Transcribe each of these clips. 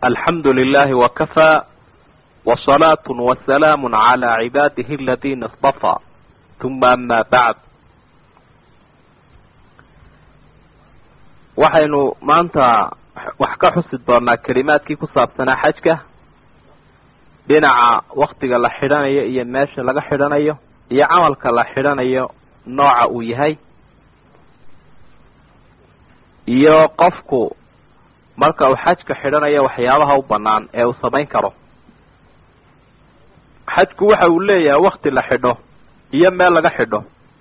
alxamdu lilahi wakafaa wsalaatu wasalaamu calaa cibaadihi aladiina istafaa uma ama bacd waxaynu maanta wax ka xusi doonaa kelimaadkii ku saabsanaa xajka dhinaca waktiga la xidhanayo iyo meesha laga xidhanayo iyo camalka la xidhanayo nooca uu yahay iyo qofku marka uu xajka xidhanayo waxyaabaha u banaan ee uu samayn karo xajku waxa uu leeyahay wakti la xidho iyo meel laga xidho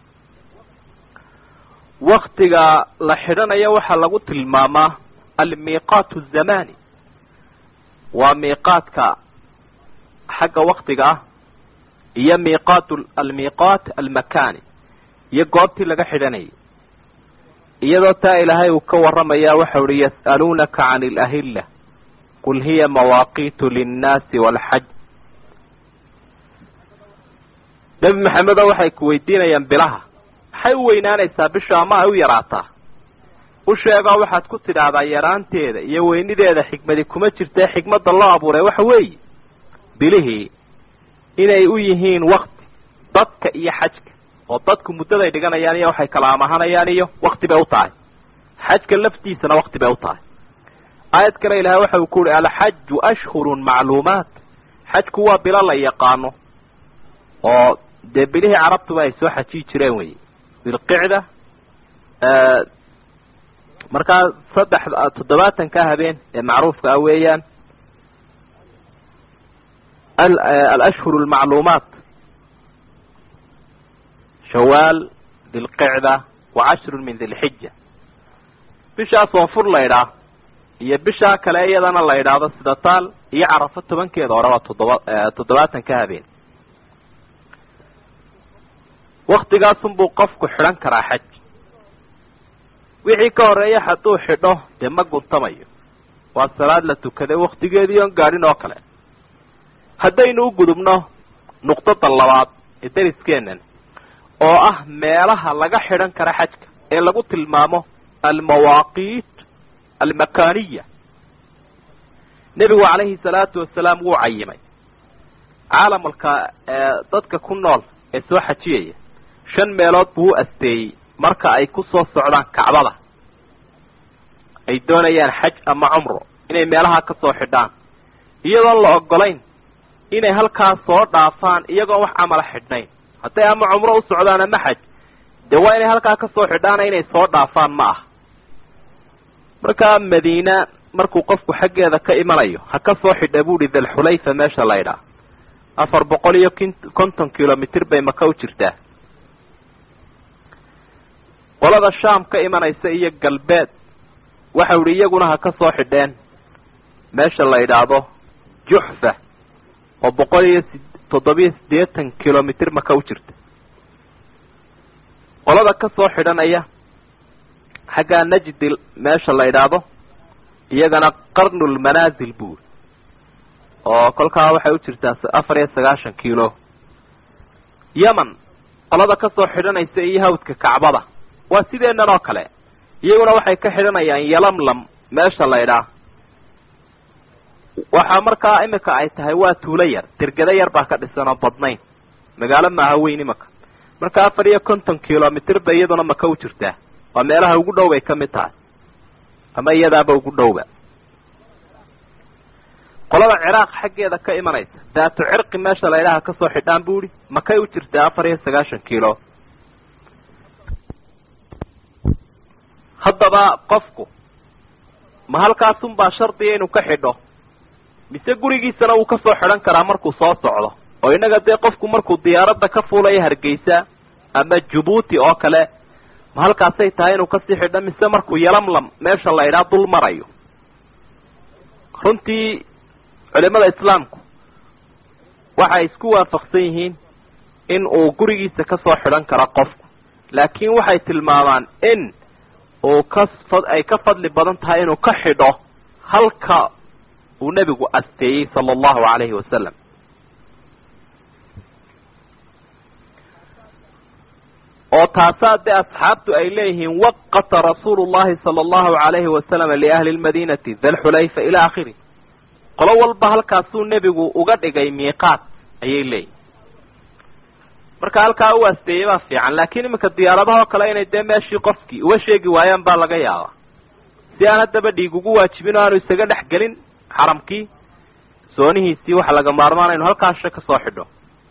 waktiga la xidhanayo waxaa lagu tilmaamaa almiiqaat azamani waa miiqaadka xagga waktiga ah iyo miiqaat almiiqaat almakani iyo goobtii laga xidhanayay iyadoo taa ilaahay uu ka warramaya waxa uhi yas'aluunaka can alahilla qul hiya mawaaqiitu linnaasi walxaj nebi maxamedo waxay ku weydiinayaan bilaha maxay u weynaanaysaa bisha ama ay u yaraataa u sheegoo waxaad ku tidhaahdaa yaraanteeda iyo weynideeda xikmadi kuma jirtee xikmadda loo abuuray waxa weeye bilihii inay u yihiin wakti dadka iyo xajka oo dadku muddaday dhiganayaan iyo waxay kala amahanayaan iyo wakti bay u tahay xajka laftiisana wakti bay u tahay aayad kale ilahay waxa uu ku uhi alxaju ashhurun macluumaat xajku waa bilo la yaqaano oo dee bilihii carabtuba ay soo xajiyi jireen wey bilqicda markaa saddex toddobaatanka habeen ee macruufka ah weeyaan alashhur almacluumaat shawaal dilqicda wa cashrun min dilxija bishaa soonfur la ydhaah iyo bishaa kale iyadana la yidhaahdo sida taal iyo carafo tobankeeda hore waa toddoba toddobaatanka habeen waktigaasunbuu qofku xidhan karaa xaj wixii ka horeeya hadduu xidho dee ma guntamayo waa salaad la tukaday waktigeedii oon gaadhin oo kale haddaynu u gudubno nuqdada labaad ee dariskeenan oo ah meelaha laga xidhan kara xajka ee lagu tilmaamo almawaaqiit almakaniya nebigu calayhi salaatu wasalaam wuu cayimay caalamka dadka ku nool ee soo xajiyaya shan meelood buu u asteeyey marka ay ku soo socdaan kacbada ay doonayaan xaj ama cumro inay meelaha ka soo xidhaan iyadoon la ogolayn inay halkaas soo dhaafaan iyagoon wax camala xidhnayn hadday ama cumro u socdaan ama xaj dee waa inay halkaa ka soo xidhaana inay soo dhaafaan ma ah markaa madiina markuu qofku xaggeeda ka imanayo ha ka soo xidha buuhi dalxulayfa meesha la ydhaa afar boqol iyo konton kilomitr bay maka u jirtaa qolada shaam ka imanaysa iyo galbeed waxau ihi iyaguna ha ka soo xidheen meesha la yidhaahdo juxfa oo boqol iyo toddobiyo siddeetan kilomitr maka u jirta qolada ka soo xidhanaya xaggaa najdil meesha la yidhaahdo iyagana qarnulmanaasil buuri oo kolkaa waxay u jirtaa afar iyo sagaashan kilo yemen qolada ka soo xidhanaysa iyo hawdka kacbada waa sideenan oo kale iyaguna waxay ka xidhanayaan yalamlam meesha la ydhaa waxaa markaa imika ay tahay waa tuulo yar dergado yar baa ka dhisan oo badnayn magaalo maaha weyn imika marka afar iyo konton kilomitr bay iyaduna maka u jirtaa waa meelaha ugu dhow bay ka mid tahay ama iyadaaba ugu dhowba qolada ciraaq xaggeeda ka imanaysa daatu cirqi meesha la ydhaha kasoo xidhaan bu ihi makay u jirtaa afar iyo sagaashan kilo haddaba qofku ma halkaasunbaa shardiya inuu ka xidho mise gurigiisana wuu kasoo xidhan karaa markuu soo socdo oo innaga dee qofku markuu diyaaradda ka fuulayo hargeysa ama jabuuti oo kale ma halkaasay tahay inuu kasii xidho mise markuu yalamlam meesha la ydhaa dul marayo runtii culimada islaamku waxay isku waafaqsan yihiin in uu gurigiisa kasoo xidhan karo qofku laakiin waxay tilmaamaan in uu ka ay ka fadli badan tahay inuu ka xidho halka uu nebigu asteeyey sala allahu calayhi wasalam oo taasaa dee asxaabtu ay leeyihiin waqata rasuulu llahi sala allahu calayhi wasalam liahli lmadinati dalxulayfa ila akhiri qolo walba halkaasuu nebigu uga dhigay miiqaat ayay leeyihin marka halkaa u asteeyey baa fiican laakiin iminka diyaaradahoo kale inay dee meeshii qofkii uga sheegi waayaan baa laga yaabaa si aan haddaba dhiig ugu waajibin oo aanu isaga dhex gelin xaramkii soonihiisii waxa laga maarmaan inu halkaasha ka soo xidho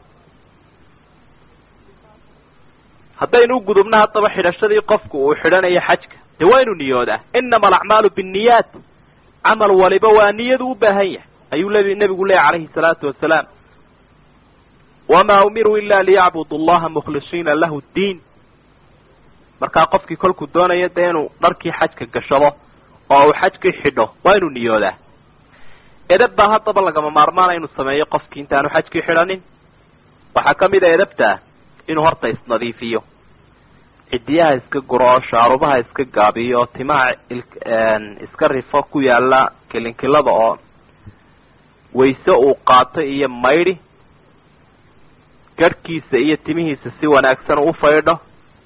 haddaynu u gudubno haddaba xidhashadii qofku uu xidhanayo xajka dee waa inu niyoodaa inama alacmaalu binniyaat camal waliba waa niyadu u baahan yahay ayuu l nebigu leeyahy calayhi salaatu wasalaam wamaa umiruu ila liyacbudu allaha mukhlisiina lahu ddiin markaa qofkii kolkuu doonayo dee inuu dharkii xajka gashado oo uu xajkii xidho waa inuu niyoodaa edab baa haddaba lagama maarmaana inuu sameeyo qofkii intaanu xajkii xidhanin waxaa ka mid a edabtaa inuu horta isnadiifiyo cidiyaha iska guro oo shaarubaha iska gaabiyo oo timaha iska rifo ku yaala kilinkilada oo wayse uu qaato iyo maydhi garhkiisa iyo timihiisa si wanaagsan u faydho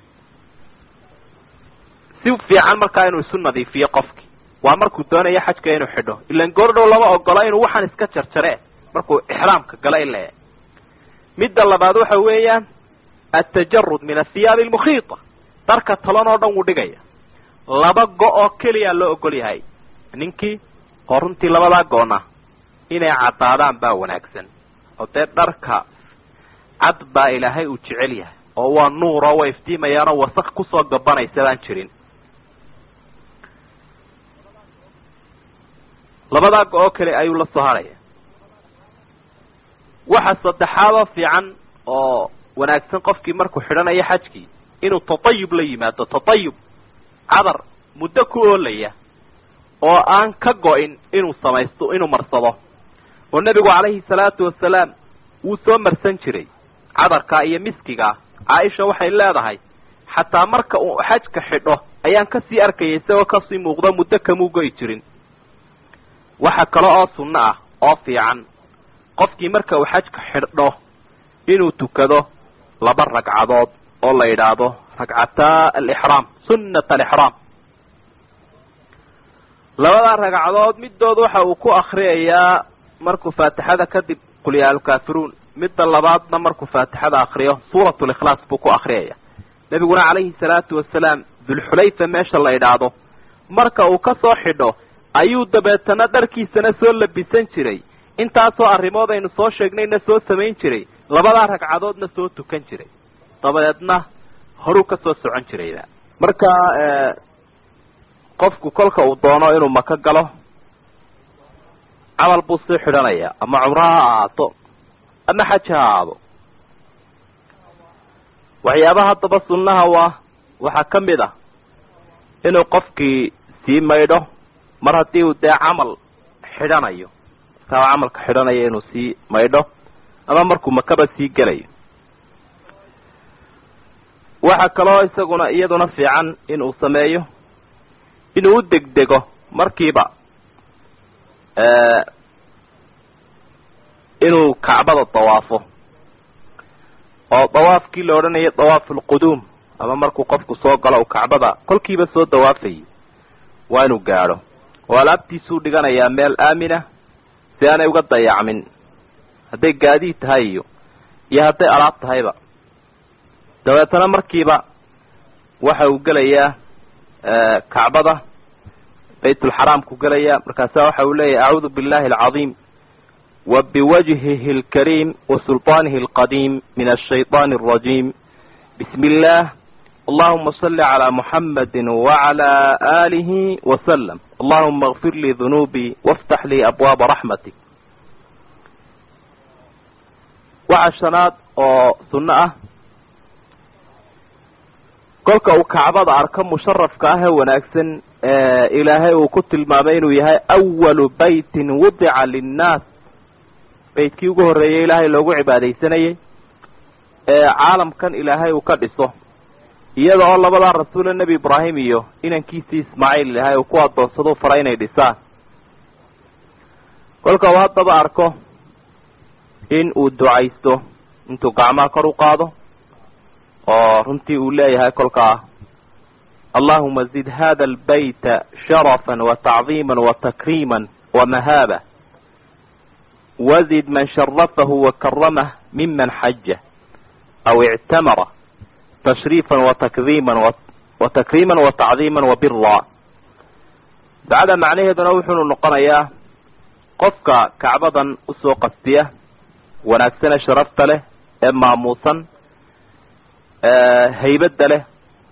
si fiican markaa inuu isu nadiifiyo qofkii waa markuu doonayo xajka inuu xidho ilan goordhow lama ogola inuu waxaan iska jarjare markuu ixraamka gala ile midda labaad waxa weeyaan atajarud min athiyaabi almukhiita dharka talan oo dhan wuu dhigaya laba go- oo keliya loo ogol yahay ninkii oo runtii labadaa go-na inay caddaadaan baa wanaagsan oo dee dharka cad baa ilaahay uu jecel yahay oo waa nuuro way iftiimayaanoo wasak kusoo gabanaysa baan jirin labadaa go-oo kale ayuu la soo haraya waxa saddexaadoo fiican oo wanaagsan qofkii markuu xidhanayo xajkii inuu tatayub la yimaado tatayub cadar muddo ku oolaya oo aan ka go-in inuu samaysto inuu marsado oo nebigu calayhi salaatu wasalaam wuu soo marsan jiray cadarka iyo miskiga caaisha waxay leedahay xataa marka uu xajka xidho ayaan kasii arkayay isagoo kasii muuqdo muddo kamuu go'i jirin waxa kale oo sunno ah oo fiican qofkii marka uu xajka xidho inuu tukado laba ragcadood oo la yidhaahdo ragcataa alixraam sunnat alixraam labadaa ragcadood middood waxa uu ku akriyayaa markuu faatixada kadib qul yaa alkaafiruun midda labaadna markuu faatixada akriyo suurat likhlaas buu ku akriyaya nebiguna calayhi salaatu wasalaam dulxulayfa meesha la idhaahdo marka uu ka soo xidho ayuu dabeetana dharkiisana soo labisan jiray intaasoo arrimood aynu soo sheegnayna soo samayn jiray labadaa ragcadoodna soo tukan jiray dabadeedna horuu ka soo socon jirayba marka qofku kolka uu doono inuu maka galo camal buu sii xidhanaya ama cumro ha ahaato ama xaj ha ahaado waxyaabaha haddaba sunnaha waa waxaa ka mid ah inuu qofkii sii maydho mar haddii uu dee camal xidhanayo markaa uu camalka xidhanayo inuu sii maydho ama markuu makaba sii gelayo waxaa kaloo isaguna iyaduna fiican inuu sameeyo inuu u degdego markiiba inuu kacbada dawaafo oo dawaafkii la odhanayo dawaaf alquduum ama markuu qofku soo galo uu kacbada kolkiiba soo dawaafayay waa inuu gaadho oo alaabtiisuu dhiganayaa meel aamina si aanay uga dayacmin hadday gaadiid tahay iyo iyo hadday alaab tahayba dabeetana markiiba waxa uu gelayaa kacbada baytulxaraamku gelaya markaasa waxa uu leeyahy acuudu billahi alcadiim wa biwajhihi alkariim wa sulطaanihi alqadiim min ashayطaani alrajiim bismi illah allahuma salli calaa muxamadi wacala aalihi wasalam allahuma اغfir lii dunuubii waftax lii abwaaba raxmatik waxa shanaad oo sunno ah kolka uu kacbada arko musharafka ah ee wanaagsan ilaahay uu ku tilmaamay inuu yahay awalu baytin wudica linnaas beytkii ugu horreeyay ilaahay loogu cibaadaysanayay ee caalamkan ilaahay uu ka dhiso iyada oo labadaa rasuule nebi ibraahim iyo inankiisii ismaaciil ilaahay uu ku adoonsado fara inay dhisaan kolka uu haddaba arko in uu ducaysto intuu gacmaha kor u qaado oo runtii uu leeyahay kolkaa allahuma zid hada albayta sharafan wa tacdiima wa takriima wa mahaaba wazid man sharafahu wakaramah miman xaja aw ictamara tashriifan watakriiman wa takriiman wa tacdiiman wa bira ducada macnaheeduna wuxuunu noqonayaa qofka kacbadan usoo qastiya wanaagsane sharafta leh ee maamuusan haybadda leh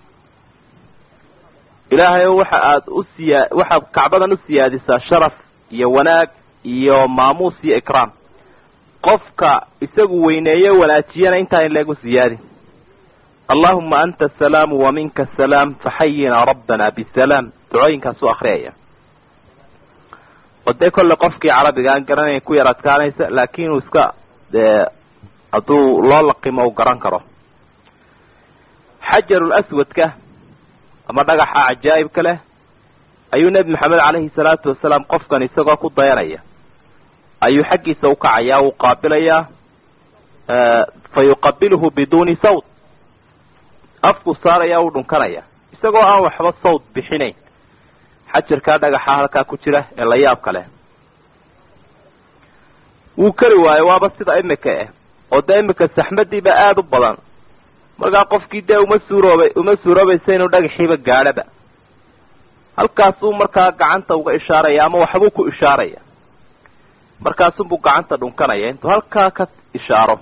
ilaahay waxa aada u siyaa waxaad kacbadan u siyaadisaa sharaf iyo wanaag iyo maamuus iyo ikraam qofka isagu weyneeye wanaajiyana intaa in leegu siyaadi allahuma anta asalaamu wa minka asalaam faxayina rabbana bisalaam ducooyinkaasuu akriyaya oo dee kolle qofkii carabiga aan garanayn ku yar adkaanaysa laakin uu iska dee hadduu loo laqimo u garan karo xajarul aswadka ama dhagaxa cajaa'ibka leh ayuu nebi maxamed caleyhi salaatu wasalaam qofkan isagoo ku dayanaya ayuu xaggiisa ukacayaa uu qaabilayaa fa yuqabiluhu biduuni sawt afku saaraya u dhunkanaya isagoo aan waxba sawt bixinayn xajarkaa dhagaxa halkaa ku jira ee la yaabka leh wuu kari waayo waaba sida imika ah oo dee imika saxmadiiba aada u badan markaa qofkii dee uma suurooba uma suuroobaysa inuu dhagaxiiba gaadhaba halkaasuu markaa gacanta uga ishaaraya ama waxbuu ku ishaaraya markaasunbuu gacanta dhunkanaya intuu halkaa ka ishaaro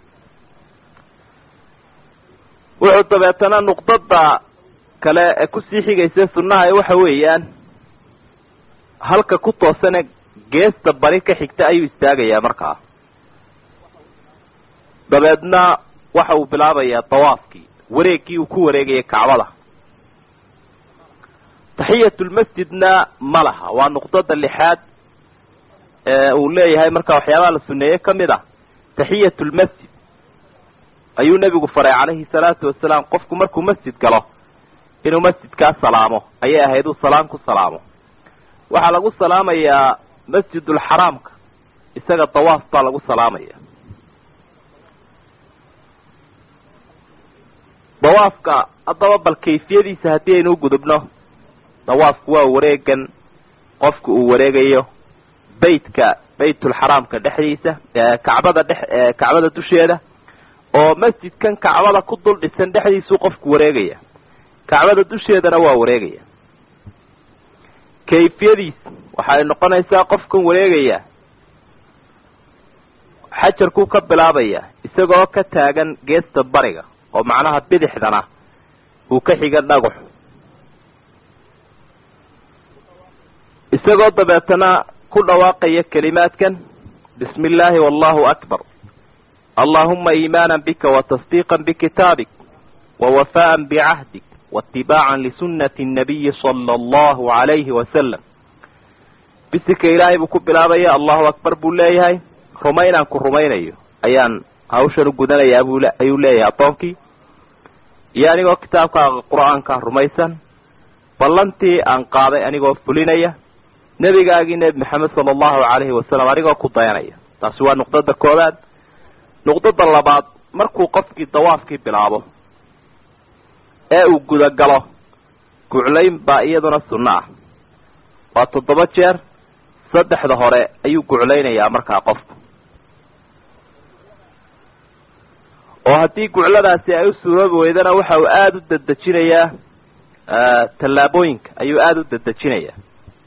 wuxuu dabeetana nuqdada kale ee kusii xigaysa sunnaha waxa weeyaan halka ku toosane geesta bari ka xigta ayuu istaagayaa markaa dabeedna waxa uu bilaabayaa dawaafkii wareegkii uu ku wareegayay kacbada taxiyatulmasjidna ma laha waa nuqdada lixaad ee uu leeyahay marka waxyaabaha la suneeye kamid ah taxiyatulmasjid ayuu nebigu faray calayhi salaatu wasalaam qofku markuu masjid galo inuu masjidkaa salaamo ayay ahayd uu salaam ku salaamo waxaa lagu salaamayaa masjidulxaraamka isaga dawaaf baa lagu salaamaya dawaafka haddaba bal kayfiyadiisa haddii aynu gudubno dawaafku waa wareegan qofka uu wareegayo beytka beytulxaraamka dhexdiisa kacbada dhex kacbada dusheeda oo masjidkan kacbada ku dul dhisan dhexdiisuu qofku wareegaya kacbada dusheedana waa wareegaya kayfiyadiis waxay noqonaysaa qofkan wareegaya xajarkuu ka bilaabaya isagoo ka taagan geesta bariga oo macnaha bidixdana uu ka xiga dhagax isagoo dabeetana ku dhawaaqaya kelimaadkan bismi illaahi wallahu akbar allahuma iimaana bika watasdiiqa bikitaabik wawafaan bicahdik waitibaacan lisunati nabiyi sala allahu alayhi wasalam bisika ilaahay buu ku bilaabaya allahu akbar buu leeyahay rumaynaan ku rumaynayo ayaan hawshan u gudanayaa buu ayuu leeyahay addoonkii iyo anigoo kitaabkaaga qur-aanka rumaysan ballantii aan qaaday anigoo fulinaya nebigaagii nebi maxamed sala allahu calayhi wasalam anigoo ku dayanaya taasi waa nuqdada koowaad nuqdada labaad markuu qofkii dawaafkii bilaabo ee uu gudagalo guclayn baa iyaduna sunno ah waa toddoba jeer saddexda hore ayuu guclaynayaa markaa qofku oo haddii gucladaasi ay u suuroobi weydana waxa uu aada u dedejinayaa tallaabooyinka ayuu aada u dedejinayaa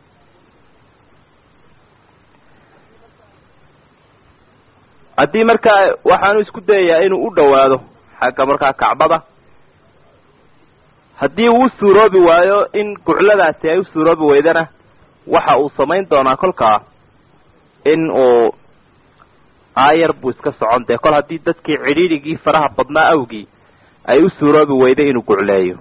haddii markaa waxaanu isku dayayaa inuu u dhowaado xagga markaa kacbada haddii uu u suuroobi waayo in gucladaasi ay u suuroobi weydana waxa uu samayn doonaa kolkaa in uu aayar buu iska socon dee kol haddii dadkii cidhiidhigii faraha badnaa awgii ay u suuroobi weyday inuu gucleeyo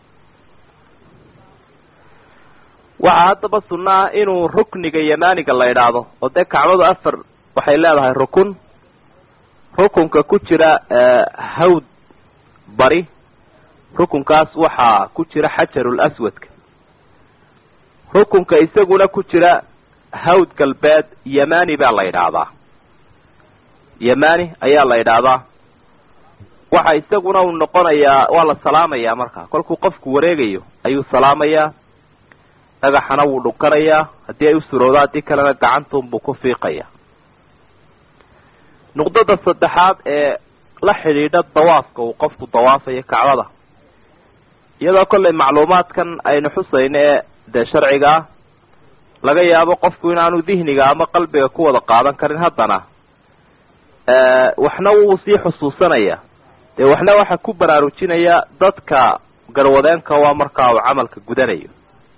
waxaa haddaba sunno ah inuu rukniga yamaaniga la idhaahdo oo dee kacbadu afar waxay leedahay rukun rukunka ku jira hawd bari rukunkaas waxaa ku jira xajarul aswadka rukunka isaguna ku jira hawd galbeed yamani baa la yidhaahdaa yamani ayaa la yidhaahdaa waxa isaguna uu noqonayaa waa la salaamayaa markaa kolkuu qofku wareegayo ayuu salaamayaa dhagaxana wuu dhunkanayaa haddii ay u surowdo haddii kalena gacantuunbuu ku fiiqaya nuqdada saddexaad ee la xidhiidha dawaafka uu qofku dawaafayo kacbada iyadoo kollay macluumaadkan aynu xusayno ee dee sharciga ah laga yaabo qofku inaanu dihniga ama qalbiga ku wada qaadan karin haddana waxna wuu sii xusuusanaya dee waxna waxa ku baraarujinaya dadka garwadeenka waa markaa uu camalka gudanayo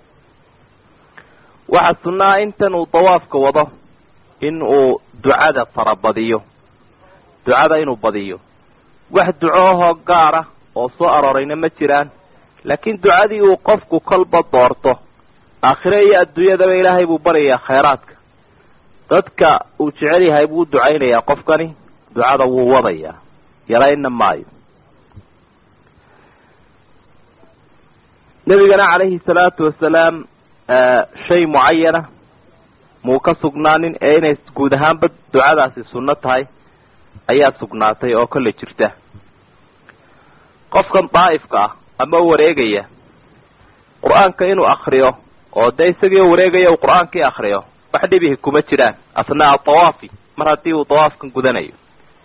waxaa sunnaa intan uu dawaafka wado in uu ducada farabadiyo ducada inuu badiyo wax duco ahoo gaara oo soo aroorayna ma jiraan laakiin ducadii uu qofku kolba doorto aakhire iyo adduunyadaba ilaahay buu baryayaa khayraadka dadka uu jecel yahay buu ducaynayaa qofkani ducada wuu wadayaa yarayna maayo nebigana calayhi salaatu wasalaam shay mucayana muu ka sugnaanin ee inay guud ahaanba ducadaasi sunno tahay ayaa sugnaatay oo kolley jirta qofkan daa'ifka ah ama wareegaya qur-aanka inuu akriyo oo dee isagii wareegaya uu qur-aankii akriyo wax dhibihi kuma jiraan asnaa dawaafi mar haddii uu dawaafkan gudanayo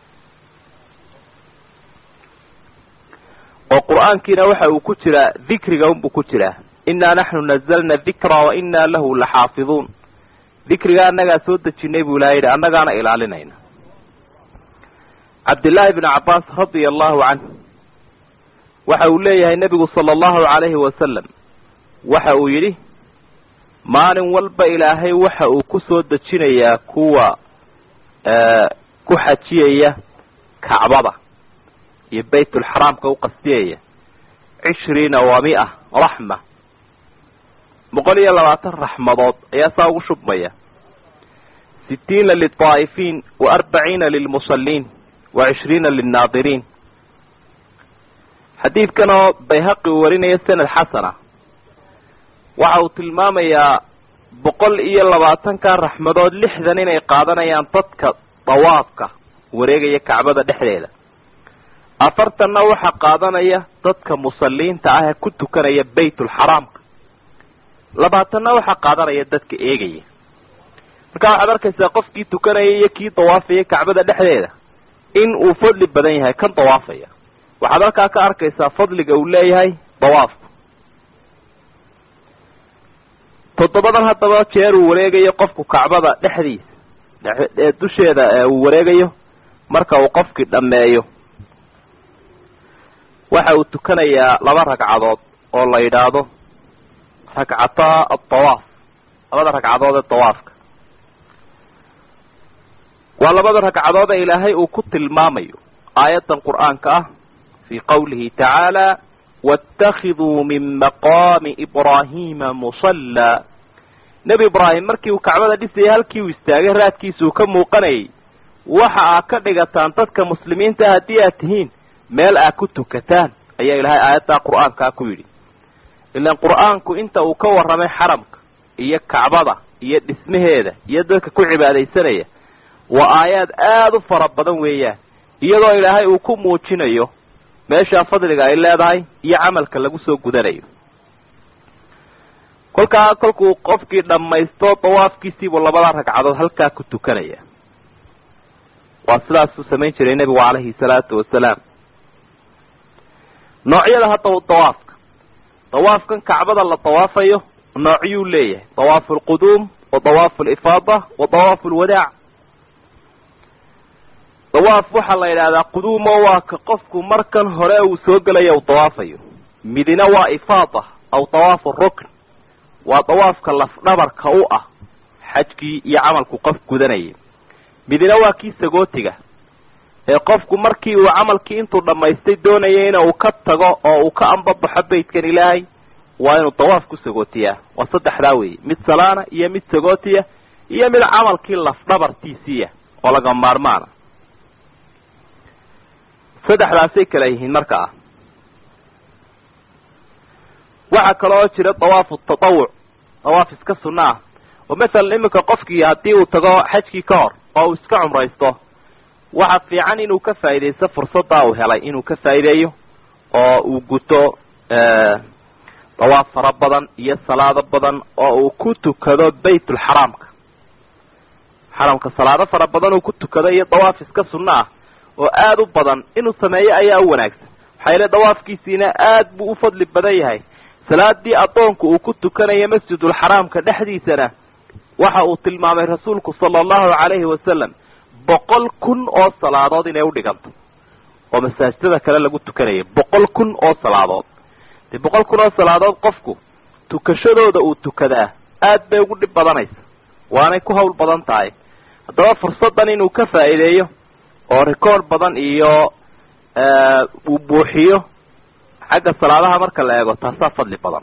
oo qur-aankiina waxa uu ku jiraa dikriga unbuu ku jiraa innaa naxnu nazalna dikra wa innaa lahu laxaafiduun dikriga annagaa soo dejinay buu ilaha yidhi annagaana ilaalinayna cabdillaahi bnu cabbaas radia allahu canh waxa uu leeyahay nebigu sala allahu calayhi wasalam waxa uu yidhi maalin walba ilaahay waxa uu ku soo dejinayaa kuwa ku xajiyaya kacbada iyo baytulxaraamka u qastiyaya cishriina wa mia raxma boqol iyo labaatan raxmadood ayaa saa ugu shubmaya sitiina lilطaa'ifiin wa arbaciina lilmusalliin wa cishriina lilnaadiriin xadiidkan oo bayhaqi uu warinayo sanad xasana waxa uu tilmaamayaa boqol iyo labaatanka raxmadood lixdan inay qaadanayaan dadka dawaafka wareegaya kacbada dhexdeeda afartanna waxaa qaadanaya dadka musalliinta ah ee ku tukanaya baytulxaraamka labaatanna waxaa qaadanaya dadka eegaya marka waxaad arkaysaa qofkii tukanaya iyo kii dawaafaya kacbada dhexdeeda in uu fadli badan yahay kan dawaafaya waxaad halkaa ka arkaysaa fadliga uu leeyahay dawaafku toddobadan haddaba jeer uu wareegayo qofku kacbada dhexdiisa dusheeda uu wareegayo marka uu qofkii dhammeeyo waxa uu tukanayaa laba ragcadood oo la yidhaahdo ragcataa adawaaf labada ragcadood ee dawaafka waa labada ragcadood ee ilaahay uu ku tilmaamayo aayaddan qur-aanka ah fii qawlihi tacaala wاtakiduu min maqaami ibraahiima musallaa nebi ibraahim markii uu kacbada dhisayay halkii uu istaagay raadkiisa uu ka muuqanayay waxa aad ka dhigataan dadka muslimiinta haddii aad tihiin meel aad ku tukataan ayaa ilaahay aayaddaa qur-aankaa ku yidhi ilaan qur-aanku inta uu ka warramay xaramka iyo kacbada iyo dhismaheeda iyo dadka ku cibaadaysanaya waa aayaad aada u fara badan weeyaan iyadoo ilaahay uu ku muujinayo meeshaa fadliga ay leedahay iyo camalka lagu soo gudanayo kolkaa kolkuu qofkii dhammaysto dawaafkiisiibuu labada ragcadood halkaa ku tukanaya waa sidaasuu samayn jiray nebigu calayhi salaatu wasalaam noocyada hadda dawaafka dawaafkan kacbada la dawaafayo noocyuu leeyahay dawaafu alquduum wa dawaafu alifaada wa dawaafu alwadaac dawaaf waxaa la yidhahdaa quduumo waa ka qofku markan hore uu soo gelaya u dawaafayo midina waa ifaada aw dawaafu rukn waa dawaafka lafdhabarka u ah xajkii iyo camalku qof gudanayay midina waa kii sagootiga ee qofku markii uu camalkii intuu dhammaystay doonaya ina uu ka tago oo uu ka ambabaxo beytkan ilaahay waa inuu dawaaf ku sagootiyaa waa saddexdaa weeye mid salaana iyo mid sagootiya iyo mid camalkii lafdhabartiisiiya oo laga maarmaana saddexdaasay kala yihiin marka ah waxaa kaloo jira dawaafu tatawuc dawaaf iska sunna ah oo masalan iminka qofkii haddii uu tago xajkii ka hor oo uu iska cumraysto waxa fiican inuu ka faa'iidaysto fursaddaa uu helay inuu ka faa'iideeyo oo uu guto dawaaf fara badan iyo salaado badan oo uu ku tukado baytulxaraamka xaramka salaado fara badan uu ku tukado iyo dawaaf iska sunno ah oo aada u badan inuu sameeyo ayaa u wanaagsan maxaa yeele dawaafkiisiina aad buu u fadli badan yahay salaadii addoonku uu ku tukanayo masjidulxaraamka dhexdiisana waxa uu tilmaamay rasuulku sala allahu calayhi wasalam boqol kun oo salaadood inay udhiganto oo masaajidada kale lagu tukanaya boqol kun oo salaadood dee boqol kun oo salaadood qofku tukashadooda uu tukadaa aad bay ugu dhib badanaysa waanay ku hawl badan tahay haddaba fursaddan inuu ka faa'iideeyo oo record badan iyo uu buuxiyo xagga salaadaha marka la eego taasaa fadli badan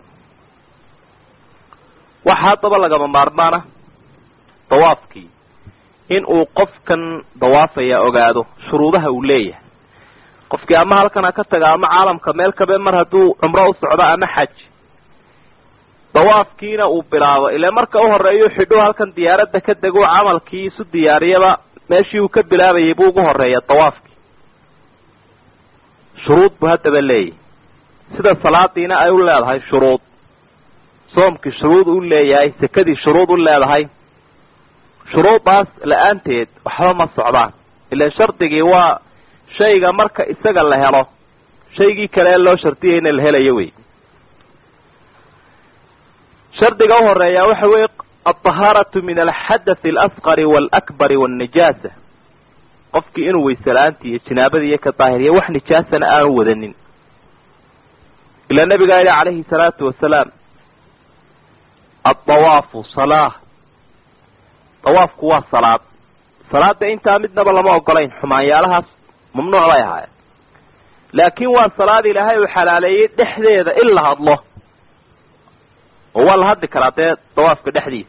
waxa haddaba lagama maarmaana dawaafkii in uu qofkan dawaafaya ogaado shuruudaha uu leeyahay qofkii ama halkan ha ka taga ama caalamka meel kabe mar hadduu cumro u socdo ama xaj dawaafkiina uu bilaabo ile marka u horeeyu xidhu halkan diyaaradda ka dego camalkii isu diyaariyaba meeshii uu ka bilaabayay buu ugu horeeya dawaafkii shuruud buu haddaba leeyahy sida salaadiina ay u leedahay shuruud soomkii shuruud u leeyahay sekadii shuruud u leedahay shuruudaas la-aanteed waxba ma socdaan ilan shardigii waa shayga marka isaga la helo shaygii kale ee loo shardiyayna la helayo wey shardiga u horeeya waxa weeye alطahaaratu min alxadathi alasqari waalakbari wاlnijaasa qofkii inuu weyse la-aantii iyo jinaabadii iyo ka daahiriya wax nijaasana aanu wadanin ilaa nabigaa yihi calayhi salaatu wasalaam addawaafu salaa dawaafku waa salaad salaada intaa midnaba lama ogolayn xumaanyaalahaas mamnuuc bay ahaayeen laakiin waa salaad ilaahay uu xalaaleeyey dhexdeeda in la hadlo oo waa la hadli karaa dee dawaafka dhexdiisa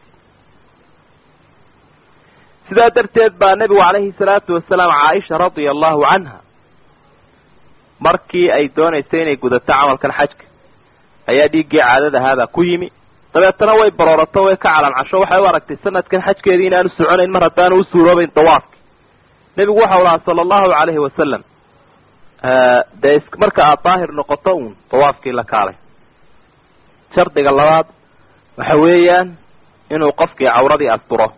sidaa darteed baa nebigu calayhi salaatu wasalaam caaisha radia allahu canha markii ay doonaysay inay gudato camalkan xajka ayaa dhiiggii caadadahaabaa ku yimi dabeetana way baroorato way ka calancasho waxay u aragtay sanadkan xajkeedii inaanu soconayn mar haddaanu u suuroobayn dawaafki nebigu waxau lahaa sala allahu calayhi wasalam dee marka aad daahir noqoto uun dawaafkii la kaalay shardiga labaad waxa weeyaan inuu qofkii cawradii asturo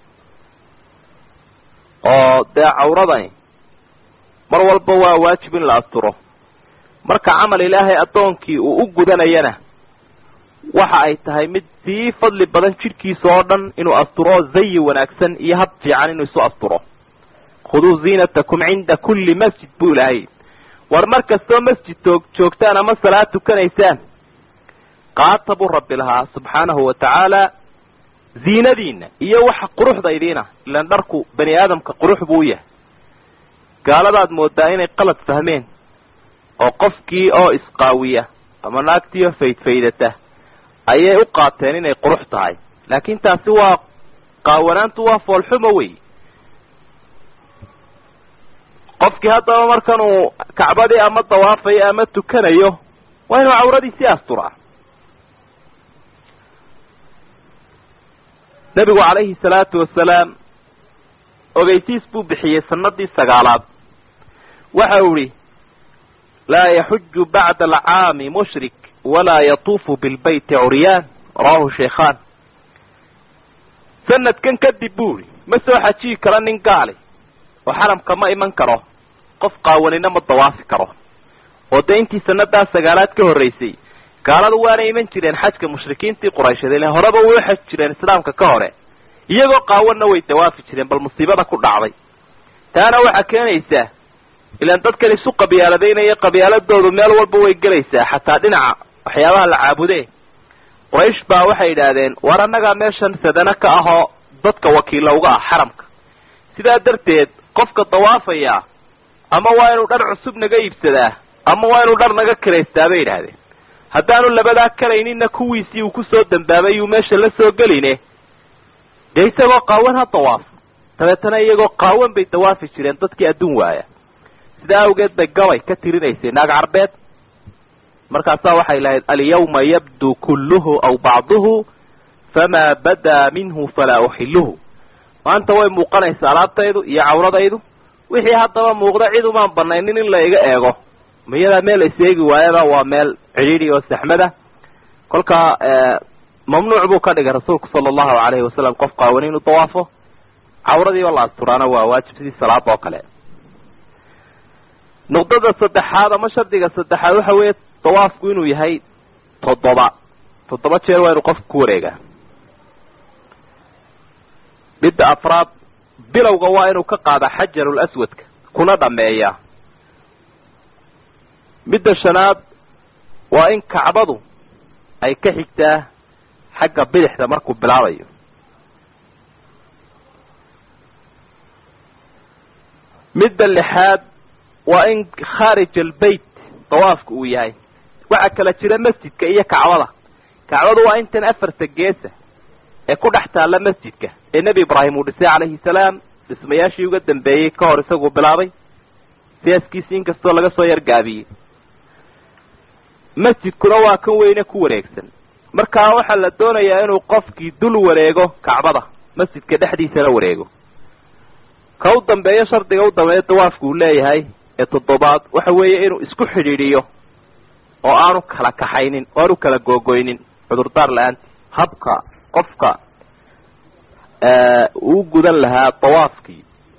oo dee cawradani mar walba waa waajib in la asturo marka camal ilaahay addoonkii uu u gudanayana waxa ay tahay mid sii fadli badan jidhkiisa oo dhan inuu asturo zayi wanaagsan iyo hab fiican inuu isu asturo khuduu ziinatakum cinda kulli masjid buu ilaahay war mar kastoo masjid toog joogtaan ama salaad tukanaysaan qaata buu rabbi lahaa subxaanahu wa tacaala ziinadiina iyo waxa quruxda idiina ilaan dharku bani aadamka qurux buu u yahay gaaladaad moodaa inay qalad fahmeen oo qofkii oo isqaawiya ama naagtiioo faydfaydata ayay u qaateen inay qurux tahay laakiin taasi waa qaawanaantu waa foolxumo wey qofkii haddaba markan uu kacbadii ama dawaafayo ama tukanayo waa inuu cawradiisii asturaa nebigu calayhi salaatu wasalaam ogeysiis buu bixiyey sanadii sagaalaad waxa uu ihi laa yaxuju bacda alcaami mushrik walaa yatuufu bilbeyti curyaan rawahu sheikhaan sanadkan kadib buu ihi ma soo xajiyi karo nin gaali oo xaramka ma iman karo qof qaawanina ma dawaafi karo oo dee intii sanadaa sagaalaad ka horreysay gaaladu waana iman jireen xajka mushrikiintii quraysheed ile horeba way u xaj jireen islaamka ka hore iyagoo qaawanna way dawaafi jireen bal musiibada ku dhacday taana waxaa keenaysaa ilaan dadkan isu qabyaaladaynaya qabyaaladoodu meel walba way gelaysaa xataa dhinaca waxyaabaha la caabude quraysh baa waxay yidhaahdeen war annagaa meeshan sadana ka ahoo dadka wakiilla uga ah xaramka sidaa darteed qofka dawaafaya ama waa inuu dhar cusub naga iibsadaa ama waa inuu dhar naga kiraystaa bay yidhaahdeen haddaanu labadaa karaynina kuwiisii uu kusoo dambaabay uu meesha la soo geline dee isagoo qaawan ha dawaafo dabeetana iyagoo qaawan bay dawaafi jireen dadkii adduun waaya sidaa awgeed bay gabay ka tirinaysay naag carbeed markaasaa waxay lahayd alyawma yabdu kulluhu aw bacduhu famaa badaa minhu falaa uxiluhu maanta way muuqanaysaa alaabtaydu iyo cawradaydu wixii haddaba muuqda cid umaan banaynin in la iga eego miyadaa meel is eegi waayaba waa meel cidhiidhi oo saxmada kolkaa mamnuuc buu ka dhigay rasuulku sala allahu calayhi wasalam qof qaawani inuu dawaafo cawradiiba la asturaana waa waajib sidii salaada oo kale nuqdada saddexaad ama shardiga saddexaad waxa weeye dawaafku inuu yahay toddoba toddoba jeer waa inuu qofku ku wareegaa midda afraad bilowga waa inuu ka qaada xajarul aswadka kuna dhameeya midda shanaad waa in kacbadu ay ka xigtaa xagga bidixda markuu bilaabayo midda lixaad waa in khaarij albeyt dawaafka uu yahay waxaa kala jira masjidka iyo kacbada kacbadu waa intan afarta geesa ee ku dhex taalla masjidka ee nebi ibraahim uu dhisay calayhi salaam dhismayaashii uga dambeeyey ka hor isaguu bilaabay siyaaskiisi inkastoo laga soo yargaabiyey masjidkuna waa kan weyne ku wareegsan markaa waxaa la doonayaa inuu qofkii dul wareego kacbada masjidka dhexdiisana wareego ka u dambeeyo shardiga u dambeeyo dawaafku uu leeyahay ee toddobaad waxa weeye inuu isku xidhiidhiyo oo aanu kala kaxaynin oo aanu kala googoynin cudurdaar la-aanti habka qofka uu gudan lahaa dawaafkii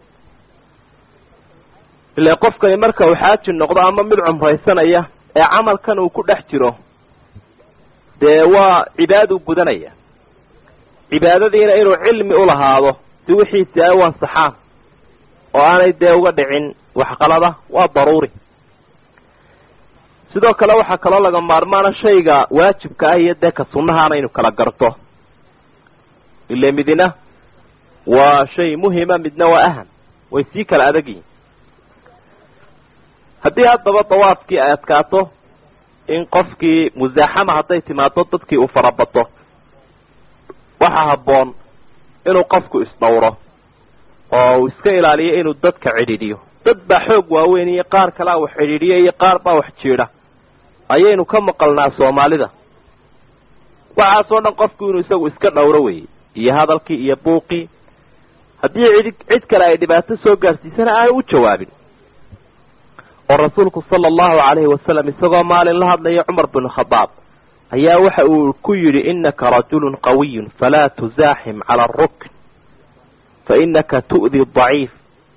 ile qofkani marka uu xaaji noqdo ama mid cumraysanaya ee camalkan uu ku dhex jiro dee waa cibaaduu gudanaya cibaadadiina inuu cilmi ulahaado si wixiisi ay u ansaxaan oo aanay dee uga dhicin waxqalada waa daruuri sidoo kale waxaa kaloo laga maarmaana shayga waajibka ah iyo dee ka sunnahaana inu kala garto ile midina waa shay muhima midna waa aham way sii kala adag yihin haddii haddaba dawaafkii ay adkaato in qofkii musaaxama hadday timaado dadkii uu farabato waxaa habboon inuu qofku isdhowro oo uu iska ilaaliyo inuu dadka cidhiidhiyo dad baa xoog waaweyn iyo qaar kalea wax cidhiidhiya iyo qaar baa wax jiidha ayaynu ka maqalnaa soomaalida waxaasoo dhan qofku inuu isagu iska dhowro weeye iyo hadalkii iyo buuqii haddii cid cid kale ay dhibaato soo gaarsiisana aanu u jawaabin oo rasuulku sala allahu calayhi wasalam isagoo maalin la hadlaya cumar bin khadaab ayaa waxa uu ku yidhi inaka rajulun qawiyun falaa tuzaaxim cala arukn fa inaka tu'di daciif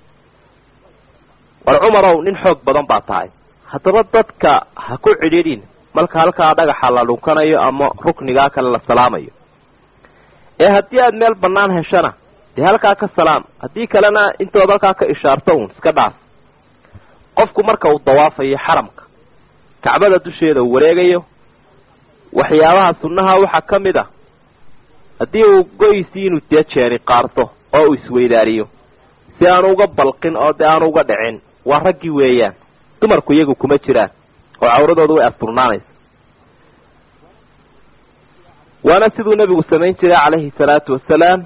war cumarow nin xoog badan baa tahay haddaba dadka ha ku cidhiidhin marka halkaa dhagaxa la dhunkanayo ama ruknigaa kale la salaamayo ee haddii aada meel bannaan heshana dee halkaa ka salaam haddii kalena intood halkaa ka ishaarto uun iska dhaaf qofku marka uu dawaafayo xaramka kacbada dusheeda uu wareegayo waxyaabaha sunnaha waxaa ka mid a haddii uu goysii inuu dee jeeni qaarto oo uu isweydaariyo si aanu uga balqin oo dee aanu uga dhicin waa raggii weeyaan dumarku iyagu kuma jiraan oo cawradooda way asturnaanaysa waana siduu nebigu samayn jiray calayhi salaatu wasalaam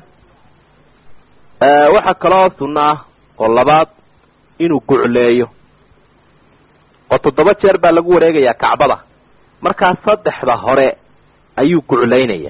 waxaa kaloo sunno ah oo labaad inuu gucleeyo oo toddoba jeer baa lagu wareegayaa kacbada markaa saddexda hore ayuu guclaynaya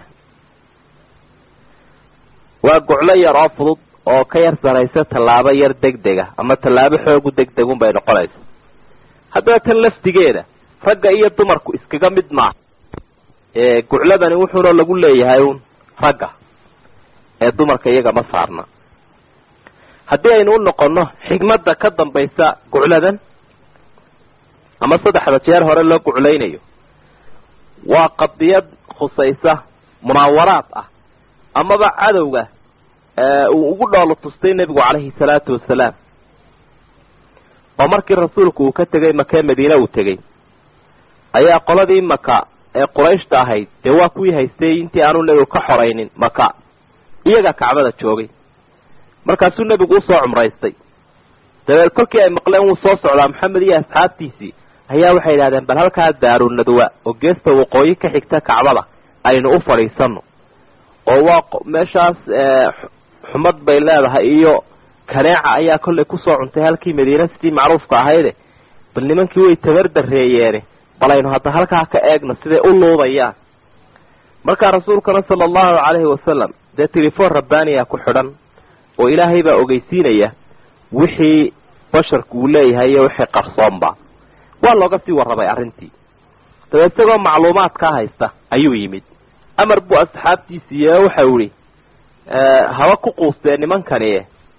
waa guclo yar oo fudud oo ka yar saraysa tallaabo yar degdega ama tallaabo xoogu degdegun bay noqonaysa haddaba tan laftigeeda ragga iyo dumarku iskaga mid maaha gucladani wuxuuna lagu leeyahay un ragga ee dumarka iyaga ma saarna haddii aynu u noqono xigmadda ka dambaysa gucladan ama saddexda jeer hore loo guclaynayo waa qadiyad khusaysa munaawaraad ah amaba cadowga uu ugu dhoolo tustay nebigu calayhi salaatu wasalaam oo markii rasuulku uu ka tegay makee madiine uu tegey ayaa qoladii maka ee qurayshta ahayd dee waa kuwii haystay intii aanu nebigu ka xoraynin maka iyagaa kacbada joogay markaasuu nebigu usoo cumraystay dabeed kolkii ay maqleen wuu soo socdaa maxamed iyo asxaabtiisii ayaa waxay yidhahdeen bal halkaa daarunadwa oo geesta waqooyi ka xigta kacbada aynu u fadhiisano oo waa meeshaas xumad bay leedahay iyo kaneeca ayaa kollay kusoo cuntay halkii madiina sidii macruufka ahayde bal nimankii way tabardareeyeene bal aynu hadda halkaa ka eegno siday u luudayaan markaa rasuulkana sala allahu calayhi wasalam dee telefoon rabbaaniya ku xidhan oo ilaahay baa ogeysiinaya wixii basharku uu leeyahay iyo wixii qarsoonba waa looga sii warramay arrintii dabeed isagoo macluumaadkaa haysta ayuu yimid amar buu asxaabtiisiiye waxau ihi haba ku quustee nimankani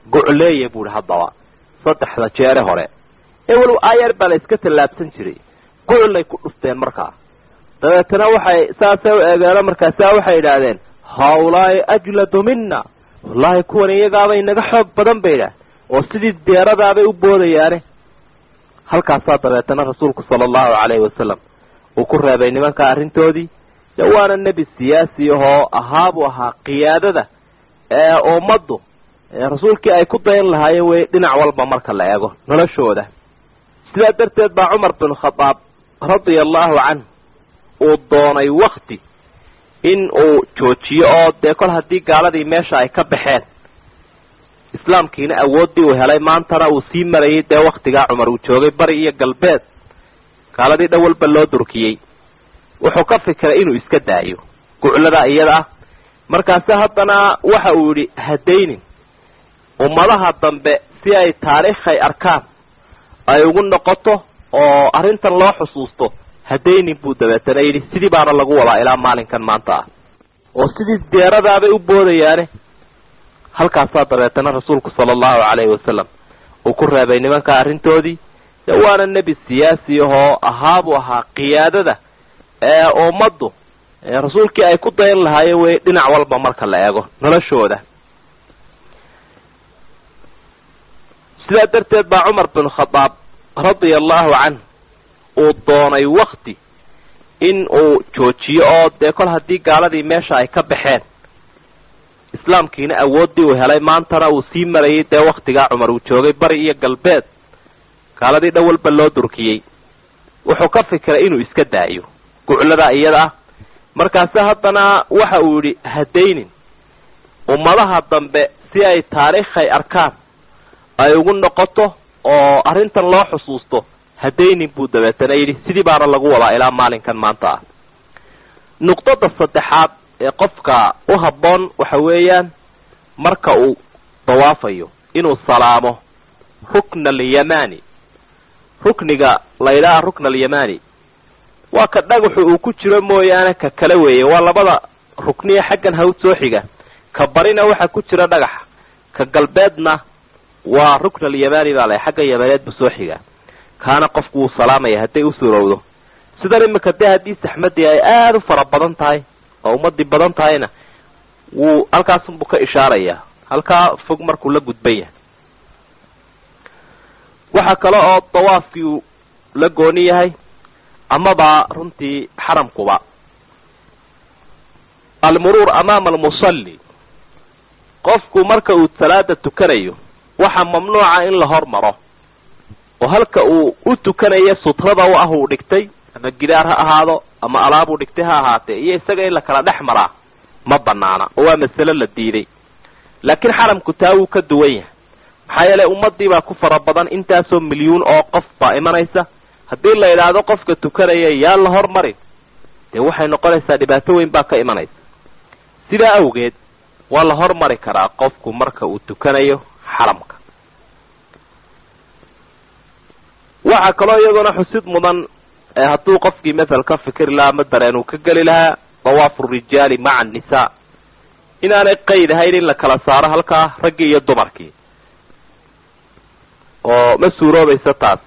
gocleeya buu ihi haddaba saddexda jeere hore ee walow aayar baa la iska tallaabsan jiray guculay ku dhufteen markaa dabeetana waxay saasay u eegeeno markaasaa waxay yidhaahdeen hawlaai ajladu mina wallaahi kuwan iyagaabay naga xoog badan bay idhaah oo sidii deeradaabay u boodayaane halkaasaa dabeetana rasuulku sala allahu calayhi wasalam uu ku reebay nimanka arrintoodii de waana nebi siyaasi ahoo ahaabuu ahaa qiyaadada ee ummaddu rasuulkii ay ku dayan lahaayeen wey dhinac walba marka la eego noloshooda sidaa darteed baa cumar bin khadaab radia allahu canhu uu doonay wakti in uu joojiyo oo dee kol haddii gaaladii meesha ay ka baxeen islaamkiina awooddii uu helay maantana uu sii marayay dee waktigaa cumar uu joogay bari iyo galbeed gaaladii dhan walba loo durkiyey wuxuu ka fikiray inuu iska daayo guclada iyada ah markaase haddana waxa uu yidhi hadaynin ummadaha dambe si ay taariikhay arkaan ay ugu noqoto oo arrintan loo xusuusto hadaynin buu dabeetana yidhi sidii baana lagu wadaa ilaa maalinkan maanta ah oo sidii deeradaabay u boodayaane halkaasaa dabeetana rasuulku sala allahu calayhi wasalam uu ku reebay nimanka arrintoodii de waana nebi siyaasi ahoo ahaabuu ahaa qiyaadada ee ummaddu rasuulkii ay ku dayan lahaayeen wey dhinac walba marka la eego noloshooda sidaa darteed baa cumar bin khadaab radia allahu canhu uu doonay wakti in uu joojiyo oo dee kol haddii gaaladii meesha ay ka baxeen islaamkiina awooddii uu helay maantana uu sii marayay dee waktigaa cumar uu joogay bari iyo galbeed gaaladii dhan walba loo durkiyey wuxuu ka fikiray inuu iska daayo guclada iyada ah markaase haddana waxa uu yidhi hadaynin ummadaha dambe si ay taariikhay arkaan ay ugu noqoto oo arrintan loo xusuusto hadaynin buu dabeetana yidhi sidii baana lagu wadaa ilaa maalinkan maanta ah nuqdada saddexaad ee qofka u habboon waxa weeyaan marka uu dawaafayo inuu salaamo rukna alyamani rukniga la yidhaha rukna alyamani waa ka dhagaxu uu ku jiro mooyaane ka kale weeye waa labada rukniya xaggan hawd soo xiga ka barina waxa ku jira dhagaxa ka galbeedna waa rukn alyamani baa la xagga yamaneed bu soo xiga kaana qofku wuu salaamaya hadday u surowdo sidan imika dee haddii saxmadii ay aada u fara badan tahay oo ummadii badan tahayna wuu halkaasunbuu ka ishaaraya halkaa fog markuu la gudban yahay waxaa kale oo dawaafkii uu la gooni yahay amaba runtii xaramkuba almuruur amaama almusalli qofku marka uu salaada tukanayo waxaa mamnuuca in la hormaro oo halka uu u tukanayo sutrada u ah uu dhigtay ama gidaar ha ahaado ama alaab uu dhigtay ha ahaatee iyo isaga in la kala dhex maraa ma banaana oo waa masale la diiday laakiin xaramku taa wuu ka duwan yahay maxaa yeelay ummadii baa ku fara badan intaasoo milyuun oo qof baa imanaysa haddii la yidhaahdo qofka tukanaya yaan la hormarin dee waxay noqonaysaa dhibaato weyn baa ka imanaysa sidaa awgeed waa la hormari karaa qofku marka uu tukanayo xaramka waxaa kaloo iyaduna xusid mudan hadduu qofkii mathal ka fikri lahaa ama dareen uu ka geli lahaa dawaafu rijaali maca annisaa inaanay qayd ahayn in la kala saaro halkaa raggii iyo dumarkii oo ma suuroobaysa taas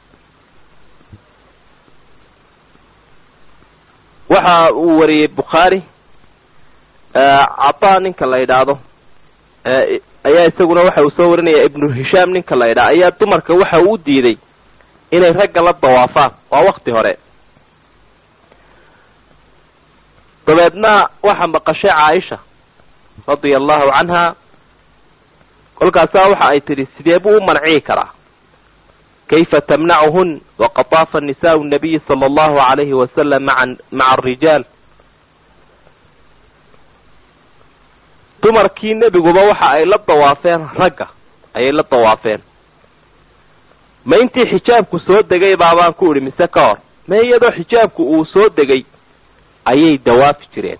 waxa uu wariyey bukhaari cataa ninka la yidhaahdo ayaa isaguna waxa uu soo warinaya ibnu hishaam ninka la yidhaha ayaa dumarka waxa uu u diiday inay ragga la dawaafaan waa wakti hore dabeedna waxaa maqashay caaisha radia allahu canha kolkaasaa waxa ay tidhi sidee buu u manciyi karaa kayfa tamnacuhun waqad daafa nisaau nabiyi sala allahu alayhi wasalam maa maca arijaal dumarkii nebiguba waxa ay la dawaafeen ragga ayay la dawaafeen ma intii xijaabku soo degay baabaan ku idhi mise ka hor ma iyadoo xijaabku uu soo degay ayay dawaafi jireen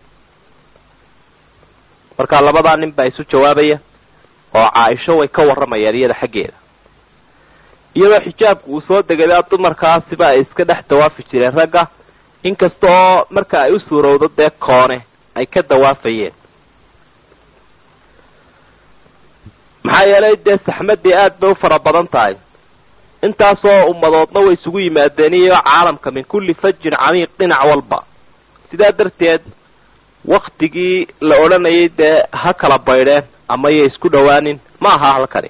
marka labadaa nin baa isu jawaabaya oo caaisho way ka warramayaan iyada xaggeeda iyadoo xijaabku uu soo degay dumarkaasiba ay iska dhex dawaafi jireen ragga inkasta oo marka ay u suurowdo dee koone ay ka dawaafayeen maxaa yeelay dee saxmadii aad bay u fara badan tahay intaasoo ummadoodna way isugu yimaadeen iyo caalamka min kulli fajin camiiq dhinac walba sidaa darteed waktigii la odhanayay dee ha kala baydheen ama yay isku dhowaanin ma aha halkani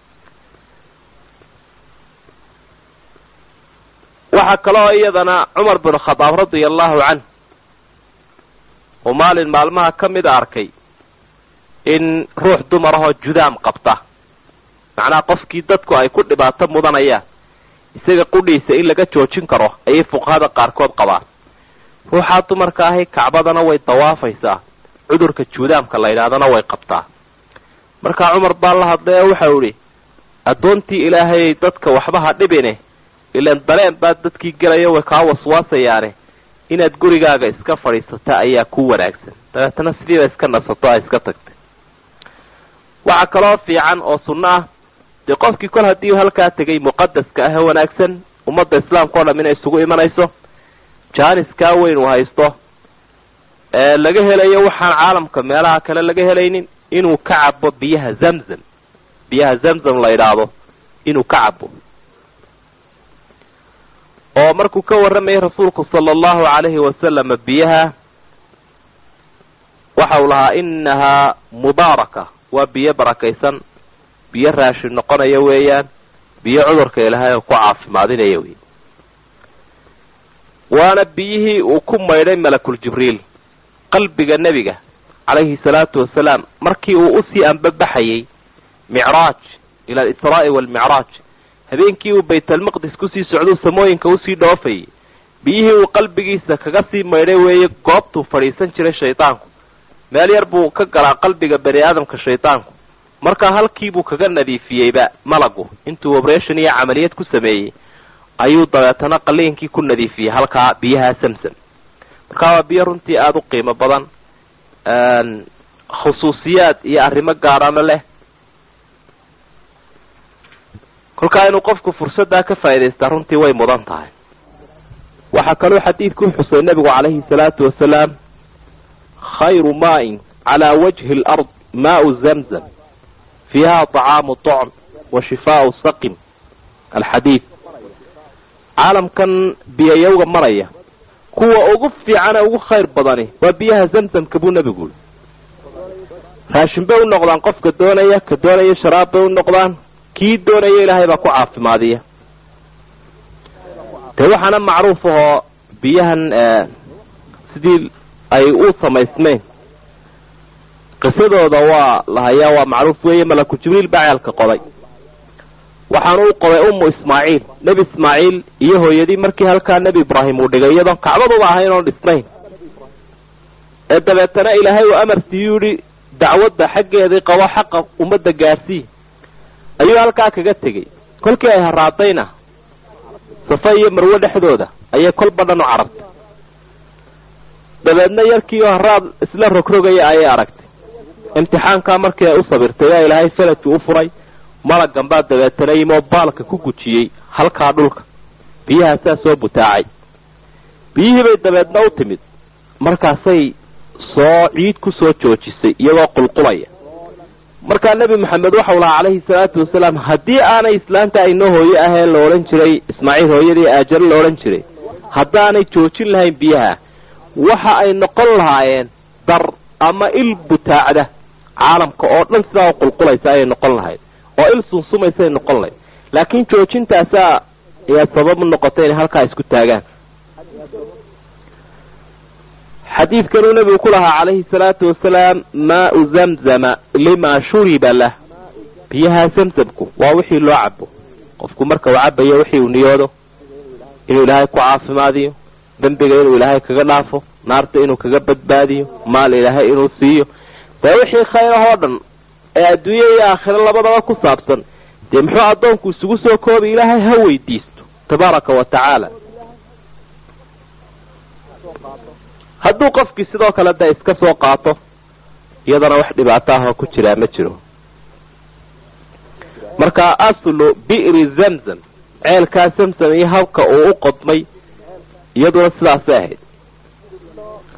waxaa kaloo iyadana cumar bin khadaab radia allahu canh oo maalin maalmaha ka mida arkay in ruux dumar ahoo judaam qabta macnaha qofkii dadku ay ku dhibaato mudanayaan isaga qudhiisa in laga joojin karo ayay fuqahada qaarkood qabaan ruuxaa dumarka ahi kacbadana way dawaafaysaa cudurka juudaamka la yidhahdana way qabtaa markaa cumar baa la hadlay oo waxau idhi addoontii ilaahayay dadka waxba ha dhibine ilaan dareen baa dadkii gelaya way kaa waswaasayaane inaad gurigaaga iska fadhiisata ayaa ku wanaagsan dabeetana sidiiba iska nasato a iska tagtay waxaa kaloo fiican oo sunno ah dee qofkii kol haddii halkaa tegay muqadaska ah ee wanaagsan ummadda islaamka o dham inay isugu imanayso jaaniskaa weyn uu haysto ee laga helayo waxaan caalamka meelaha kale laga helaynin inuu ka cabo biyaha zamzam biyaha zamzam la yidhaahdo inuu ka cabo oo markuu ka warramayay rasuulku sala allahu calayhi wasalama biyaha waxa uu lahaa inahaa mubaaraka waa biyo barakaysan biyo raashin noqonaya weeyaan biyo cudurka ilaahay oo ku caafimaadinaya wey waana biyihii uu ku maydhay malakul jibriil qalbiga nebiga calayhi salaatu wasalaam markii uu usii ambabaxayay micraaj ila alisraa'i waalmicraaj habeenkii uu baytalmaqdis kusii socduu samooyinka usii dhoofayay biyihii uu qalbigiisa kaga sii maydhay weeye goobtuu fadhiisan jiray shaydaanku meel yar buu ka galaa qalbiga bani aadamka shaydaanku markaa halkiibuu kaga nadiifiyeyba malagu intuu obration iyo camaliyad ku sameeyey ayuu dabeetana qaliinkii ku nadiifiyey halkaa biyaha samsam markaa waa biyo runtii aada u qiimo badan khusuusiyaad iyo arrimo gaarana leh kolkaa inuu qofku fursaddaa ka faa'idaystaa runtii way mudan tahay waxaa kaloo xadiidku xusay nebigu calayhi salaatu wasalaam khayru maain calaa wajhi alard maau zamzam fiiha طacaamu طocm wa shifaau saqim alxadiid caalamkan biyayowga maraya kuwa ugu fiicane ugu khayr badani waa biyaha zamzamka buu nebigu uri raashin bay u noqdaan qofka doonaya ka doonaya sharaab bay u noqdaan kii doonaya ilaahay baa ku caafimaadiya dee waxaana macruuf ahoo biyahan sidii ay u samaysmeen qisadooda waa la hayaa waa macruuf weeye malaku jibriil baa ceelka qoday waxaanu u qoday ummu ismaaciil nebi ismaaciil iyo hooyadii markii halkaa nebi ibraahim uu dhigay iyadoon kacbaduba ahayn oon dhisnayn ee dabeetana ilaahay uu amar siiyuu yihi dacwadda xaggeedii qabo xaqa ummadda gaarsii ayuu halkaa kaga tegey kolkii ay haraadayna safa iyo marwe dhexdooda ayay kolba dhan u carartay dabeedna yarkii oo haraad isla rogrogaya ayay aragtay imtixaankaa markii ay u sabirtay yaa ilaahay faladkii u furay malagan baa dabeetana yimoo baalka ku gujiyey halkaa dhulka biyahaasaa soo butaacay biyihii bay dabeedna u timid markaasay soo ciid ku soo joojisay iyagoo qulqulaya markaa nebi maxamed waxau lahaa calayhi salaatu wasalaam haddii aanay islaanta aynoo hooye ahee la odhan jiray ismaaciil hooyadii aajaro la odhan jiray haddaanay joojin lahayn biyaha waxa ay noqon lahaayeen dar ama il butaacda caalamka oo dhan sidaa u qulqulaysa ayay noqon lahayd oo il sunsumaysay noqon lahayd laakiin joojintaasaa ayaa sabab u noqotay inay halkaa isku taagaan xadiidkanuu nebigu ku lahaa calayhi salaatu wasalaam maau zamzama lima shuriba lah biyaha zamzamku waa wixii loo cabo qofku marka uu cabayo wixii uu niyoodo inuu ilaahay ku caafimaadiyo dembiga inuu ilaahay kaga dhaafo naarta inuu kaga badbaadiyo maal ilaahay inuu siiyo dee wixii khayrahoo dhan ee adduunya iyo aakhiro labadaba ku saabsan dee muxuu addoonku isugu soo koobi ilaahay ha weydiisto tabaaraka wa tacaala hadduu qofkii sidoo kale da iska soo qaato iyadana wax dhibaato ah oo ku jiraa ma jiro marka aslu bi'ri zamzam ceelkaa zamzam iyo habka uu u qodmay iyaduna sidaasay ahayd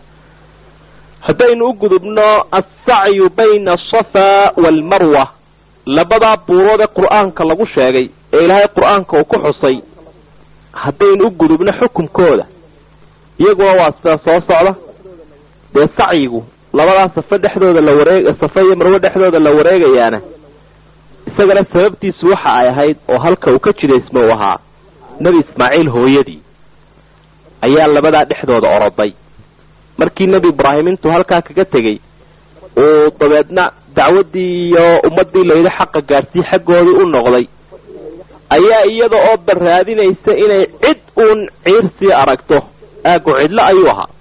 haddaynu u gudubno alsacyu bayna asafa waalmarwa labadaa buurood ee qur-aanka lagu sheegay ee ilaahay qur-aanka uu ku xusay haddaynu u gudubno xukumkooda iyaguna waa sida soo socda dee sacyigu labadaa safe dhexdooda la wareeg safe iyo marwe dhexdooda la wareegayaana isagana sababtiisu waxa ay ahayd oo halka uu ka jidaysmo uu ahaa nebi ismaaciil hooyadii ayaa labadaa dhexdooda oroday markii nebi ibraahim intuu halkaa kaga tegey uu dabeedna dacwaddii iyo ummaddii layidhi xaqa gaadhsii xaggoodii u noqday ayaa iyada oo barraadinaysa inay cid uun ciirsii aragto aagu cidlo ayuu ahaa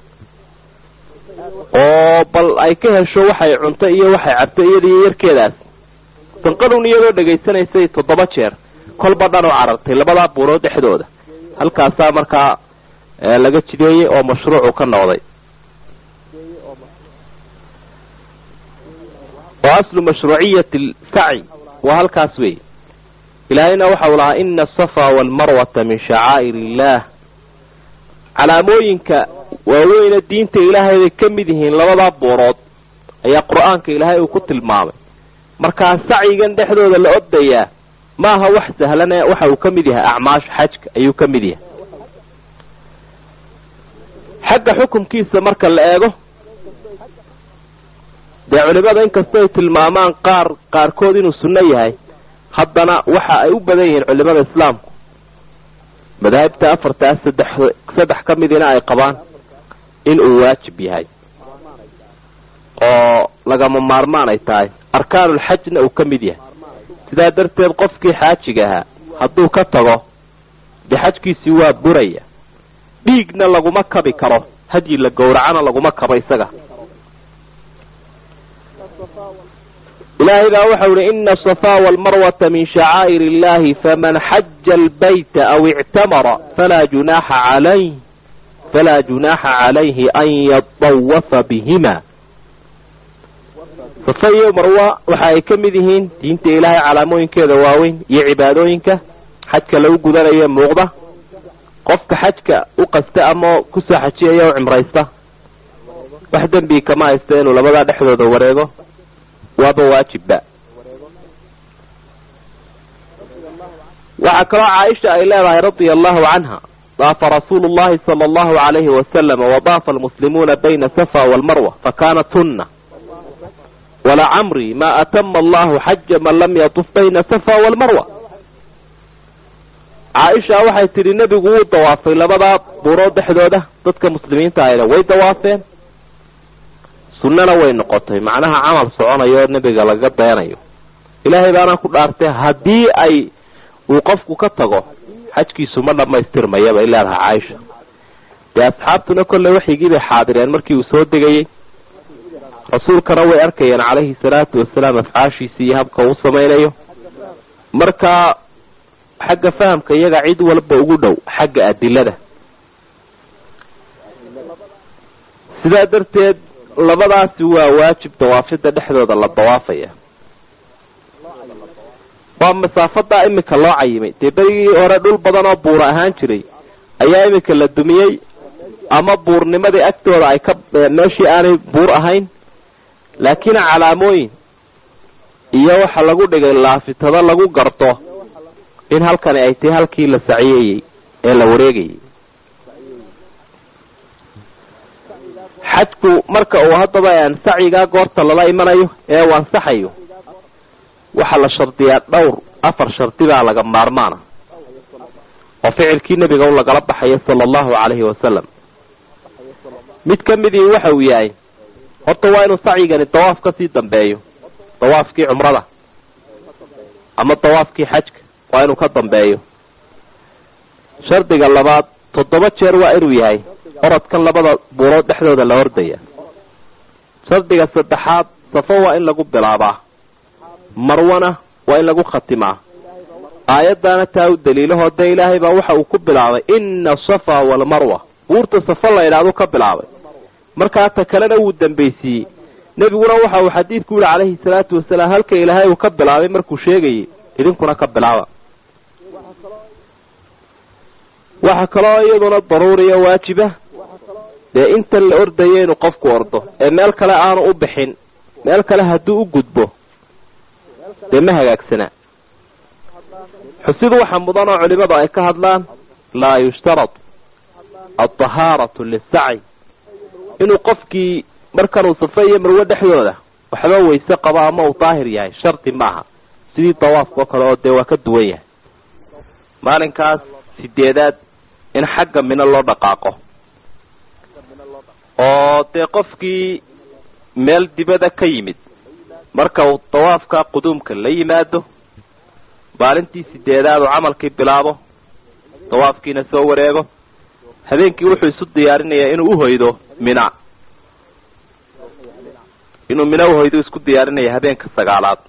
oo bal ay ka hesho waxay cunto iyo waxay cabto iyadiiyo yarkeedaas sanqadun iyadoo dhegaysanaysay toddoba jeer kolba dhan u carartay labadaa buurood dhexdooda halkaasaa markaa laga jideeyey oo mashruucu ka noqday wa aslu mashruuciyati sacyi waa halkaas wey ilaahayna waxau lahaa ina asafa walmarwata min shacaa'ir illaah calaamooyinka waaweyne diinta ilaahay bay ka mid yihiin labadaa buurood ayaa qur-aanka ilaahay uu ku tilmaamay markaa sacyigan dhexdooda la ordayaa maaha wax sahlane waxa uu ka mid yahay acmaasha xajka ayuu ka mid yahay xagga xukumkiisa marka la eego dee culimada inkastoo ay tilmaamaan qaar qaarkood inuu sunno yahay haddana waxa ay u badan yihiin culimada islaamku madaahibta afartaa saddex saddex ka midina ay qabaan in uu waajib yahay oo lagama maarmaan ay tahay arkaanulxajna uu ka mid yahay sidaa darteed qofkii xaajiga ahaa hadduu ka tago dee xajkiisii waa buraya dhiigna laguma kabi karo hadyi la gowracana laguma kabo isaga ilaahay baa waxau ihi ina asafa walmarwata min shacaa'ir illahi faman xaja albayta aw ictamara falaa junaaxa calayh falaa junaaxa calayhi an yatawafa bihima safa iyo marwa waxa ay ka mid yihiin diinta ilaahay calaamooyinkeeda waaweyn iyo cibaadooyinka xajka lagu gudanayo muuqda qofka xajka u qasta ama kusoo xajiyaya o cimraysta wax dembi kama haysta inuu labadaa dhexdooda wareego waaba waajibba waxaa kaloo caaisha ay leedahay radia allahu canha daafa rasuulu llahi sala allahu alayhi wasalama wadaafa almuslimuuna bayna safa walmarwa fakanat hunna walacamri ma atama allahu xaja man lam yatuf bayna safa walmarwa caaisha waxay tidhi nebigu wuu dawaafay labadaa buurood dhexdooda dadka muslimiinta ahayna way dawaafeen sunnana way noqotay macnaha camal soconayo oo nebiga laga dayanayo ilaahay baana ku dhaartay haddii ay uu qofku ka tago xajkiisu ma dhamaystirmaya bay leedahay caaisha dee asxaabtuna kolley waxyigii bay xaadireen markii uu soo degayey rasuulkana way arkayeen calayhi salaatu wasalaam afcaashiisi iyo habka uu samaynayo marka xagga fahamka iyaga cid walba ugu dhow xagga adilada sidaa darteed labadaasi waa waajib dawaafida dhexdooda la dawaafaya waa masaafadaa imika loo cayimay dee berigii hore dhul badan oo buura ahaan jiray ayaa imika la dumiyey ama buurnimadii agtooda ay ka meeshii aanay buur ahayn laakiin calaamooyin iyo waxa lagu dhigay laafitado lagu garto in halkani ay tahay halkii la saciyeyey ee la wareegayey xajku marka uu haddaba sacyigaa goorta lala imanayo ee uu ansaxayo waxaa la shardiyaa dhowr afar shardi baa laga maarmaana oo ficilkii nebiga u lagala baxayo sala allahu calayhi wasalam mid ka midii waxa uu yahay horta waa inuu sacyigani dawaaf kasii dambeeyo dawaafkii cumrada ama dawaafkii xajka waa inuu ka dambeeyo shardiga labaad toddoba jeer waa inuu yahay orodkan labada buurood dhexdooda la ordaya shardiga saddexaad safo waa in lagu bilaabaa marwana waa in lagu khatimaa aayaddaana taa u daliilahoo dee ilaahay baa waxa uu ku bilaabay ina asafa walmarwa buurta safo la yidhaahdu ka bilaabay markaa ta kalena wuu dambaysiiyey nebiguna waxa uu xadiidku yihi calayhi salaatu wasalaam halka ilaahay uu ka bilaabay markuu sheegayay idinkuna ka bilaaba waxaa kaloo iyaduna daruuriya waajiba dee intan la ordayo inuu qofku ordo ee meel kale aanu u bixin meel kale hadduu u gudbo dee ma hagaagsanaa xusidu waxa mudan oo culimadu ay ka hadlaan laa yushtarad alطahaaratu lisacyi inuu qofkii markanuu safe iyo marwe dhexdooda waxba weyse qabo ama uu daahir yahay shardi maaha sidii dawaafka oo kale oo dee waa ka duwan yahay maalinkaas sideedaad in xagga mino loo dhaqaaqo oo dee qofkii meel dibada ka yimid marka uu dawaafka quduumka la yimaado maalintii sideedaad uu camalkii bilaabo dawaafkiina soo wareego habeenkii wuxuu isu diyaarinayaa inuu uhoydo mina inuu mina uhoydo isku diyaarinaya habeenka sagaalaad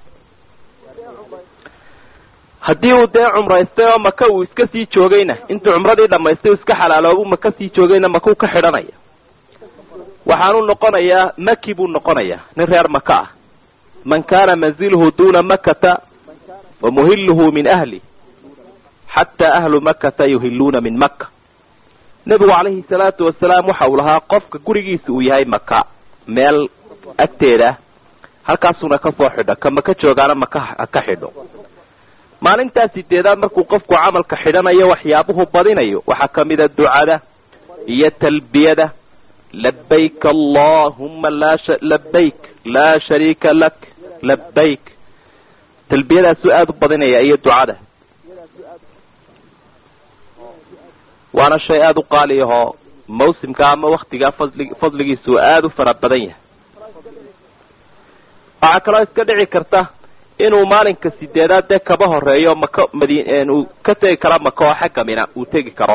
haddii uu dee cumraystay oo maka uu iska sii joogayna intuu cumradii dhamaystay uu iska xalaaloobu maka sii joogayna makuu ka xidhanaya waxaanuu noqonayaa maki buu noqonayaa nin reer maka ah man kaana manzilhu duna makata wa muhiluhu min ahli xataa ahlu makata yuhiluuna min maka nebigu calayhi salaatu wasalaam waxa uu lahaa qofka gurigiisa uu yahay maka meel agteeda halkaasuna kasoo xidho ka maka joogaana maka ha ka xidho maalintaas sideedaad markuu qofku camalka xidhanayo waxyaabuhu badinayo waxaa kamida ducada iyo talbiyada labayk allahuma laa labayk laa shariika lak labayk talbiyadaasuu aada u badinaya iyo ducada waana shay aada u qaali ahoo mawsimka ama waktigaa fadli fadligiisu aada u fara badan yahay waxaa kaloo iska dhici karta inuu maalinka sideedaad dee kaba horeeyo maka madin uu ka tegi karo maka oo xagga mina uu tegi karo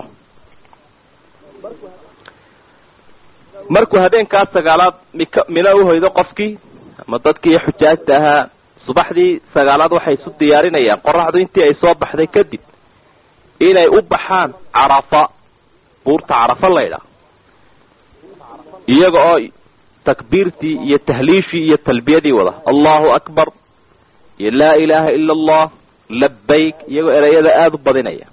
markuu habeenkaa sagaalaad mika mina uhoydo qofkii ama dadkii xujaajta ahaa subaxdii sagaalaad waxay isu diyaarinayaan qoraxdu intii ay soo baxday kadib inay u baxaan carafa buurta carafa laydha iyaga oo takbiirtii iyo tahliishii iyo talbiyadii wada allahu akbar iyo laa ilaaha ila allah labayk iyagoo ereyada aada u badinaya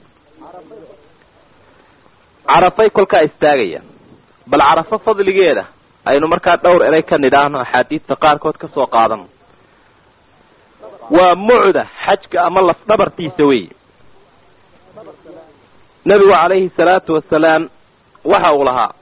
carafay kolkaa istaagayaan bal carafo fadligeeda aynu markaa dhowr erey ka nidhaahno axaadiidta qaarkood ka soo qaadano waa mucda xajka ama lafdhabartiisa wey nebigu calayhi salaatu wasalaam waxa uu lahaa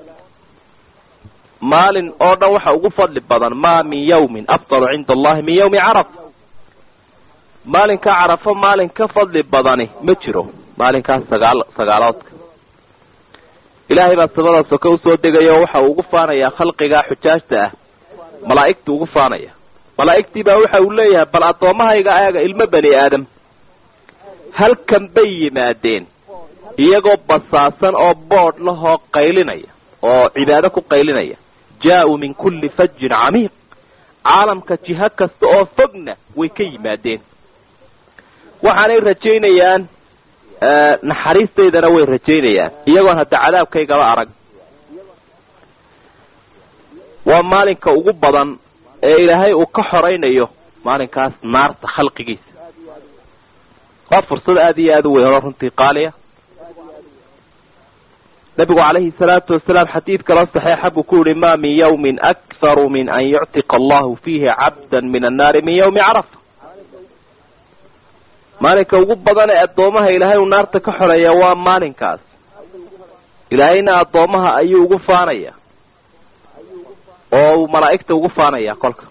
maalin oo dhan waxa ugu fadli badan maa min yawmin afdalu cinda allahi min yawmi carafa maalinka carafo maalin ka fadli badani ma jiro maalinkaas sagaal sagaaloodka ilaahay baa samada soke usoo degaya oo waxa uu ugu faanayaa khalqiga xujaajta ah malaa'igtu ugu faanaya malaa'igtii baa waxa uu leeyahay bal addoommahayga ayaga ilmo bani aadam halkan bay yimaadeen iyagoo basaasan oo boodh lahoo qaylinaya oo cibaado ku qaylinaya jaa-uu min kulli fajin camiiq caalamka jiho kasta oo fogna way ka yimaadeen waxaanay rajaynayaan naxariistaydana way rajaynayaan iyagoon hadda cadaabkaygaba arag waa maalinka ugu badan ee ilaahay uu ka xoraynayo maalinkaas naarta khalqigiisa waa fursad aada iyo aada u weyn oo runtii qaaliya nabigu calayhi salaatu wasalaam xadiid kaloo saxiixa buu ku yihi ma min yawmin akharu min an yuctiqa allahu fiihi cabda min annaari min yawmi carafa maalinka ugu badan ee addoomaha ilaahay uu naarta ka xoreeya waa maalinkaas ilaahayna addoomaha ayuu ugu faanaya oo uu malaa'igta ugu faanaya kolka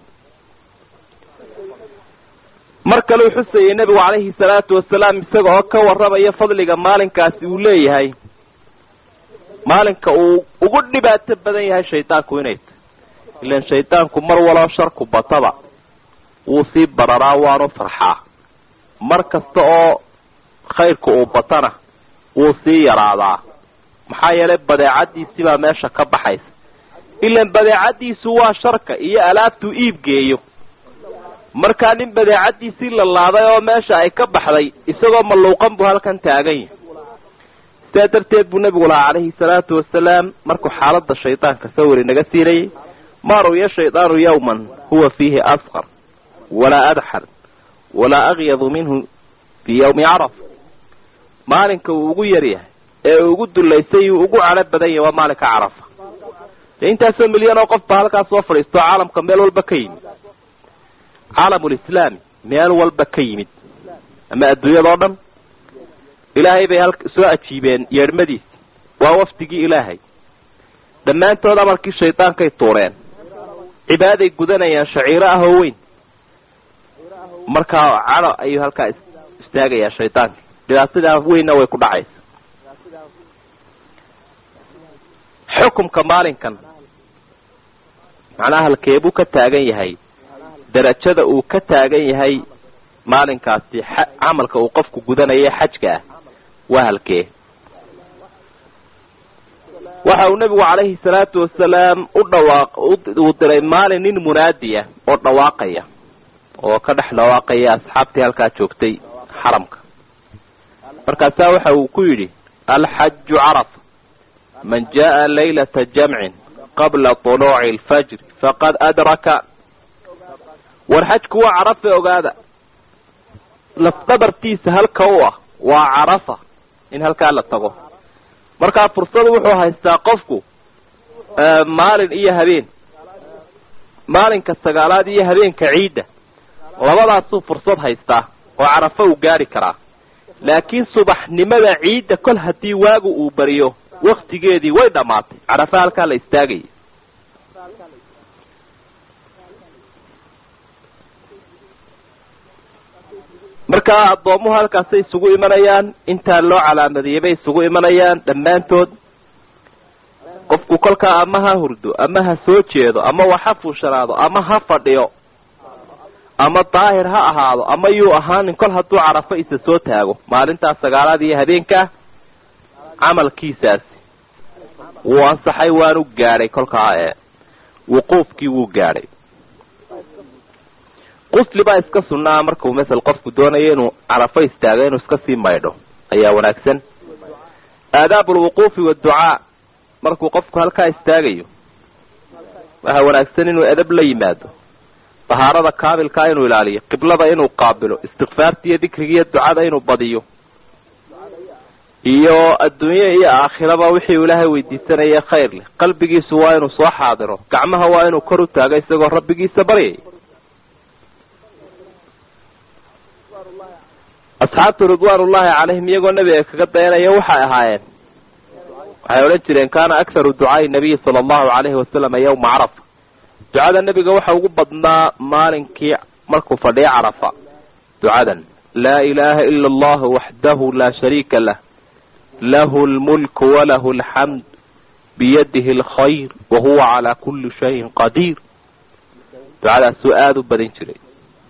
mar kale uu xusayay nebigu calayhi salaatu wasalaam isaga oo ka warramaya fadliga maalinkaasi uu leeyahay maalinka uu ugu dhibaato badan yahay shaydaanku inay tahy ilan shaydaanku mar waloo sharku bataba wuu sii bararaa waanu farxaa mar kasta oo khayrka uu batana wuu sii yaraadaa maxaa yeelay badeecadiisii baa meesha ka baxaysa ilan badeecadiisu waa sharka iyo alaabtuu iibgeeyo markaa nin badeecadiisii la laaday oo meesha ay ka baxday isagoo malluuqan buu halkan taagan yahay sidaa darteed buu nebigu lahaa calayhi salaatu wasalaam markuu xaaladda shaydaanka sawir inaga siinayay ma ru'ya shaydaanu yawman huwa fiihi asqar walaa adxar walaa akyadu minhu fii yawmi carafa maalinka uu ugu yaryahay ee uu ugu dullaysay uu ugu cadho badan yahay waa maalinka carafa dee intaasoo milyan oo qof ba halkaas soo fadhiisto caalamka meel walba ka yimi caalamulislaami meel walba ka yimid ama adduunyadao dhan ilaahay bay hal soo ajiibeen yeedhmadiisi waa wafdigii ilaahay dhammaantood amarkii shaydaankay tuureen cibaaday gudanayaan shaciiro ah oo weyn markaa cano ayuu halkaa istaagayaa shaydaanka dhibaatadaa weynna way ku dhacaysa xukumka maalinkan macnaha halkeebuu ka taagan yahay darajada uu ka taagan yahay maalinkaasi camalka uu qofku gudanaya xajka ah waa halkee waxa uu nebigu calayhi salaatu wasalaam u dhawaaq uu diray maalin nin munaadiya oo dhawaaqaya oo ka dhex dhawaaqaya asxaabtii halkaa joogtay xaramka markaasaa waxa uu ku yidhi alxaju carafa man jaa laylata jamcin qabla tuluuci alfajri faqad adraka war xajku waa carafa ogaada lafdhabartiisa halka u ah waa carafa in halkaa la tago markaa fursadu wuxuu haystaa qofku maalin iyo habeen maalinka sagaalaad iyo habeenka ciidda labadaasuu fursad haystaa oo carafo uu gaari karaa laakiin subaxnimada ciidda kol haddii waagu uu bariyo waktigeedii way dhammaatay carafa halkaa la istaagaya markaa addoomuhu halkaasay isugu imanayaan intaa loo calaamadiyey bay isugu imanayaan dhammaantood qofku kolkaa ama ha hurdo ama ha soo jeedo ama wax ha fuushanaado ama ha fadhiyo ama daahir ha ahaado ama yuu ahaanin kol hadduu carafo isa soo taago maalintaas sagaalaad iyo habeenkaa camalkiisaasi wuu ansaxay waanu gaadhay kolkaa ee wuquufkii wuu gaadhay qusli baa iska sunnaa markuu masel qofku doonayo inuu carafo istaago inuu iska sii maydho ayaa wanaagsan aadaab alwuquufi waadducaa markuu qofku halkaa istaagayo waxaa wanaagsan inuu edab la yimaado dahaarada kaabilkaa inuu ilaaliyo qiblada inuu qaabilo istikfaarta iyo dikriga iyo ducada inuu badiyo iyo adduunye iyo aakhiraba wixii uu ilaahay weydiisanaya khayr leh qalbigiisu waa inuu soo xaadiro gacmaha waa inuu kor u taago isagoo rabbigiisa baryay asxaabtu ridwaanullahi calayhim iyagoo nebiga kaga dayanaya waxay ahaayeen waxay odhan jireen kaana akharu ducaai nabiyi sala allahu calayhi wasalam yawma carafa ducada nebiga waxa ugu badnaa maalinkii markuu fadhiyo carafa ducadan laa ilaaha ila allahu waxdahu laa shariika lah lahu lmulku walahu alxamd biyadihi alkhayr wahuwa calaa kulli shayin qadiir ducadaasuu aada u badin jiray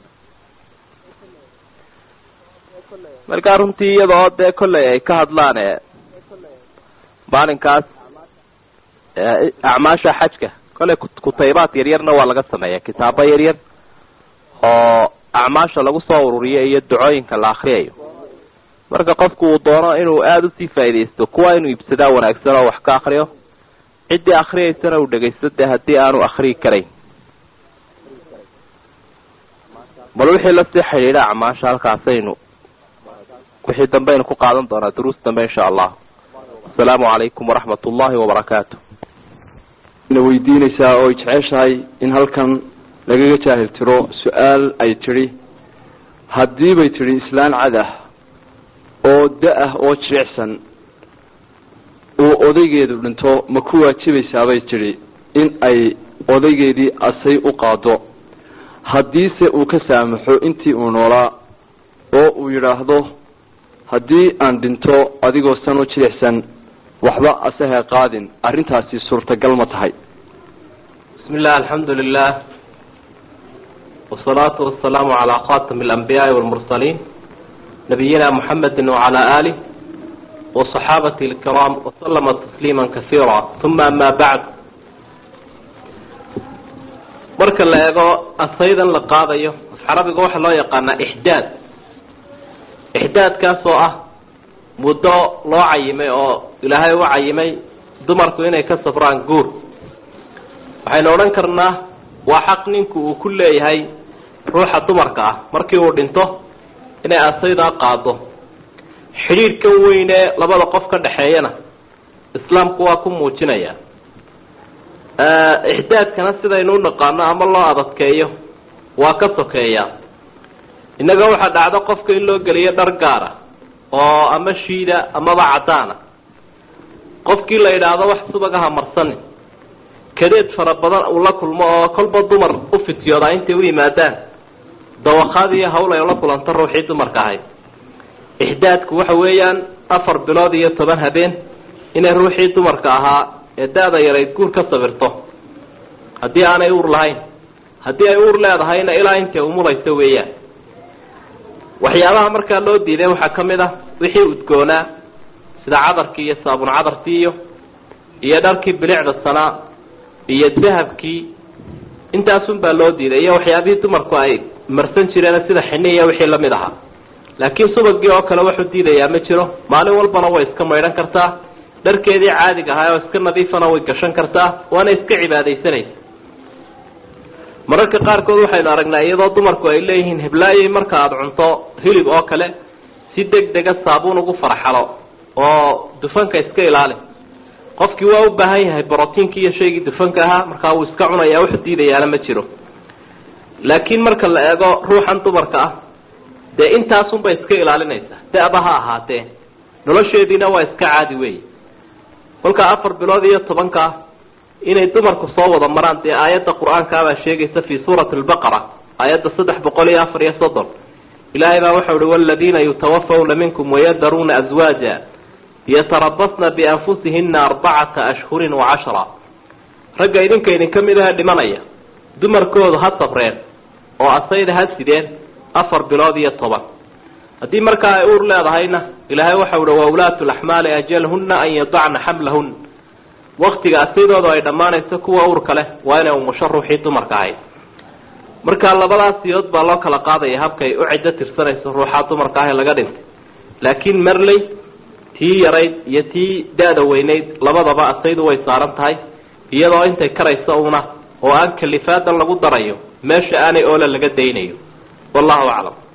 markaa runtii iyadoo dee kollay ay ka hadlaan ee maalinkaas acmaasha xajka kollay kutaybaad yaryarna waa laga sameeya kitaabo yaryar oo acmaasha lagu soo ururiyo iyo ducooyinka la akriyayo marka qofku uu doono inuu aada usii faaidaysto kuwa inuu iibsadaa wanaagsan oo wax ka akriyo ciddii akriyaysana uu dhegaysto dee haddii aanu akriyi karayn bal wixii lasii xidhiidha acmaasha halkaasaynu wixii dambe aynu ku qaadan doonaa duruus dambe insha allah asalaamu calaykum waraxmat ullahi wabarakaatu na weydiinaysaa oo ay jeceshahay in halkan lagaga jaahil tiro su-aal ay tidhi haddii bay tidhi islaan cad ah oo da-ah oo jilicsan uu odaygeedu dhinto ma ku waajibaysaabay tidhi in ay odaygeedii asay u qaado haddiise uu ka saamaxo intii uu noolaa oo uu yidhaahdo haddii aan dhinto adigoo san u jilicsan waxba asaha qaadin arrintaasi suurtagal ma tahay bismi illah alxamdu lilah wasalaatu wasalaamu calaa khatami alambiyaai walmursaliin nabiyina muxamedi wacalaa aalih waصaxaabati alkiraam wasalama tasliima kasiira uma ama bacd marka la eego asaydan la qaadayo afcarabiga waxaa loo yaqaanaa ixdaad ixdaadkaas oo ah muddo loo cayimay oo ilaahay u cayimay dumarku inay ka safraan guur waxaynu odhan karnaa waa xaq ninku uu ku leeyahay ruuxa dumarka ah markii uu dhinto inay asaydaa qaado xidhiidhkan weynee labada qof ka dhexeeyana islaamku waa ku muujinaya ixdaadkana sidaynu u naqaano ama loo adadkeeyo waa ka sokeeya innaga waxaa dhacdo qofka in loo geliyo dhar gaara oo ama shiida amaba caddaana qofkii la yidhaahdo wax subagaha marsani kadeed fara badan uu la kulmo oo kolba dumar u fityoodaa intay u yimaadaan dawakhaad iyo hawl ay la kulanto ruuxii dumarka ahayd ixdaadku waxa weeyaan afar bilood iyo toban habeen inay ruuxii dumarka ahaa ee da-da yarayd guur ka sabirto haddii aanay uur lahayn haddii ay uur leedahayna ilaa intay umulayso weeyaan waxyaabaha markaa loo diiday waxaa ka mid ah wixii udgoonaa sida cadarkii iyo saabun cadarkii iyo iyo dharkii bilicda sanaa iyo dahabkii intaasun baa loo diiday iyo waxyaabihii dumarku ay marsan jireen sida xini iyo wixii lamid ahaa laakiin subagii oo kale waxu diidayaa ma jiro maalin walbana way iska maydhan kartaa dharkeedii caadiga ahaa oo iska nadiifana way gashan kartaa waana iska cibaadaysanaysa mararka qaarkood waxaynu aragnaa iyadoo dumarku ay leeyihiin heblaayey marka aada cunto hilib oo kale si deg dega saabuun ugu farxalo oo dufanka iska ilaali qofkii waa u baahan yahay brotiinkii iyo shaygii dufanka ahaa markaa wuu iska cunaya wuxu diidayaana ma jiro laakiin marka la eego ruuxan dumarka ah dee intaasunbay iska ilaalinaysaa da-ba ha ahaatee nolosheediina waa iska caadi wey kolkaa afar bilood iyo tobanka inay dumarku soo wada maraan dee aayadda qur-aankaabaa sheegaysa fi suurati albaqara aayadda saddex boqol iyo afar iyo soddon ilaahay baa waxau uhi waladiina yutawafawna minkum wayadaruuna aswaaja yatarabasna bianfusihina arbacata ashhurin wa cashra ragga idinka idinka mid aha dhimanaya dumarkoodu ha sabreen oo asayda ha sideen afar bilood iyo toban haddii markaa ay uur leedahayna ilaahay waxau uhi waulaatu laxmaali ajalhuna an yadacna xamlahun waktiga asaydooda ay dhammaanayso kuwa uurka leh waa inay umusho ruuxii dumarka ahayd marka labadaas siyood baa loo kala qaadaya habkay u ciddo tirsanayso ruuxaa dumarka ah ee laga dhintay laakiin marley tii yarayd iyo tii da-da weynayd labadaba asaydu way saaran tahay iyadoo intay karayso una oo aan kalifaadan lagu darayo meesha aanay oola laga daynayo wallahu aclam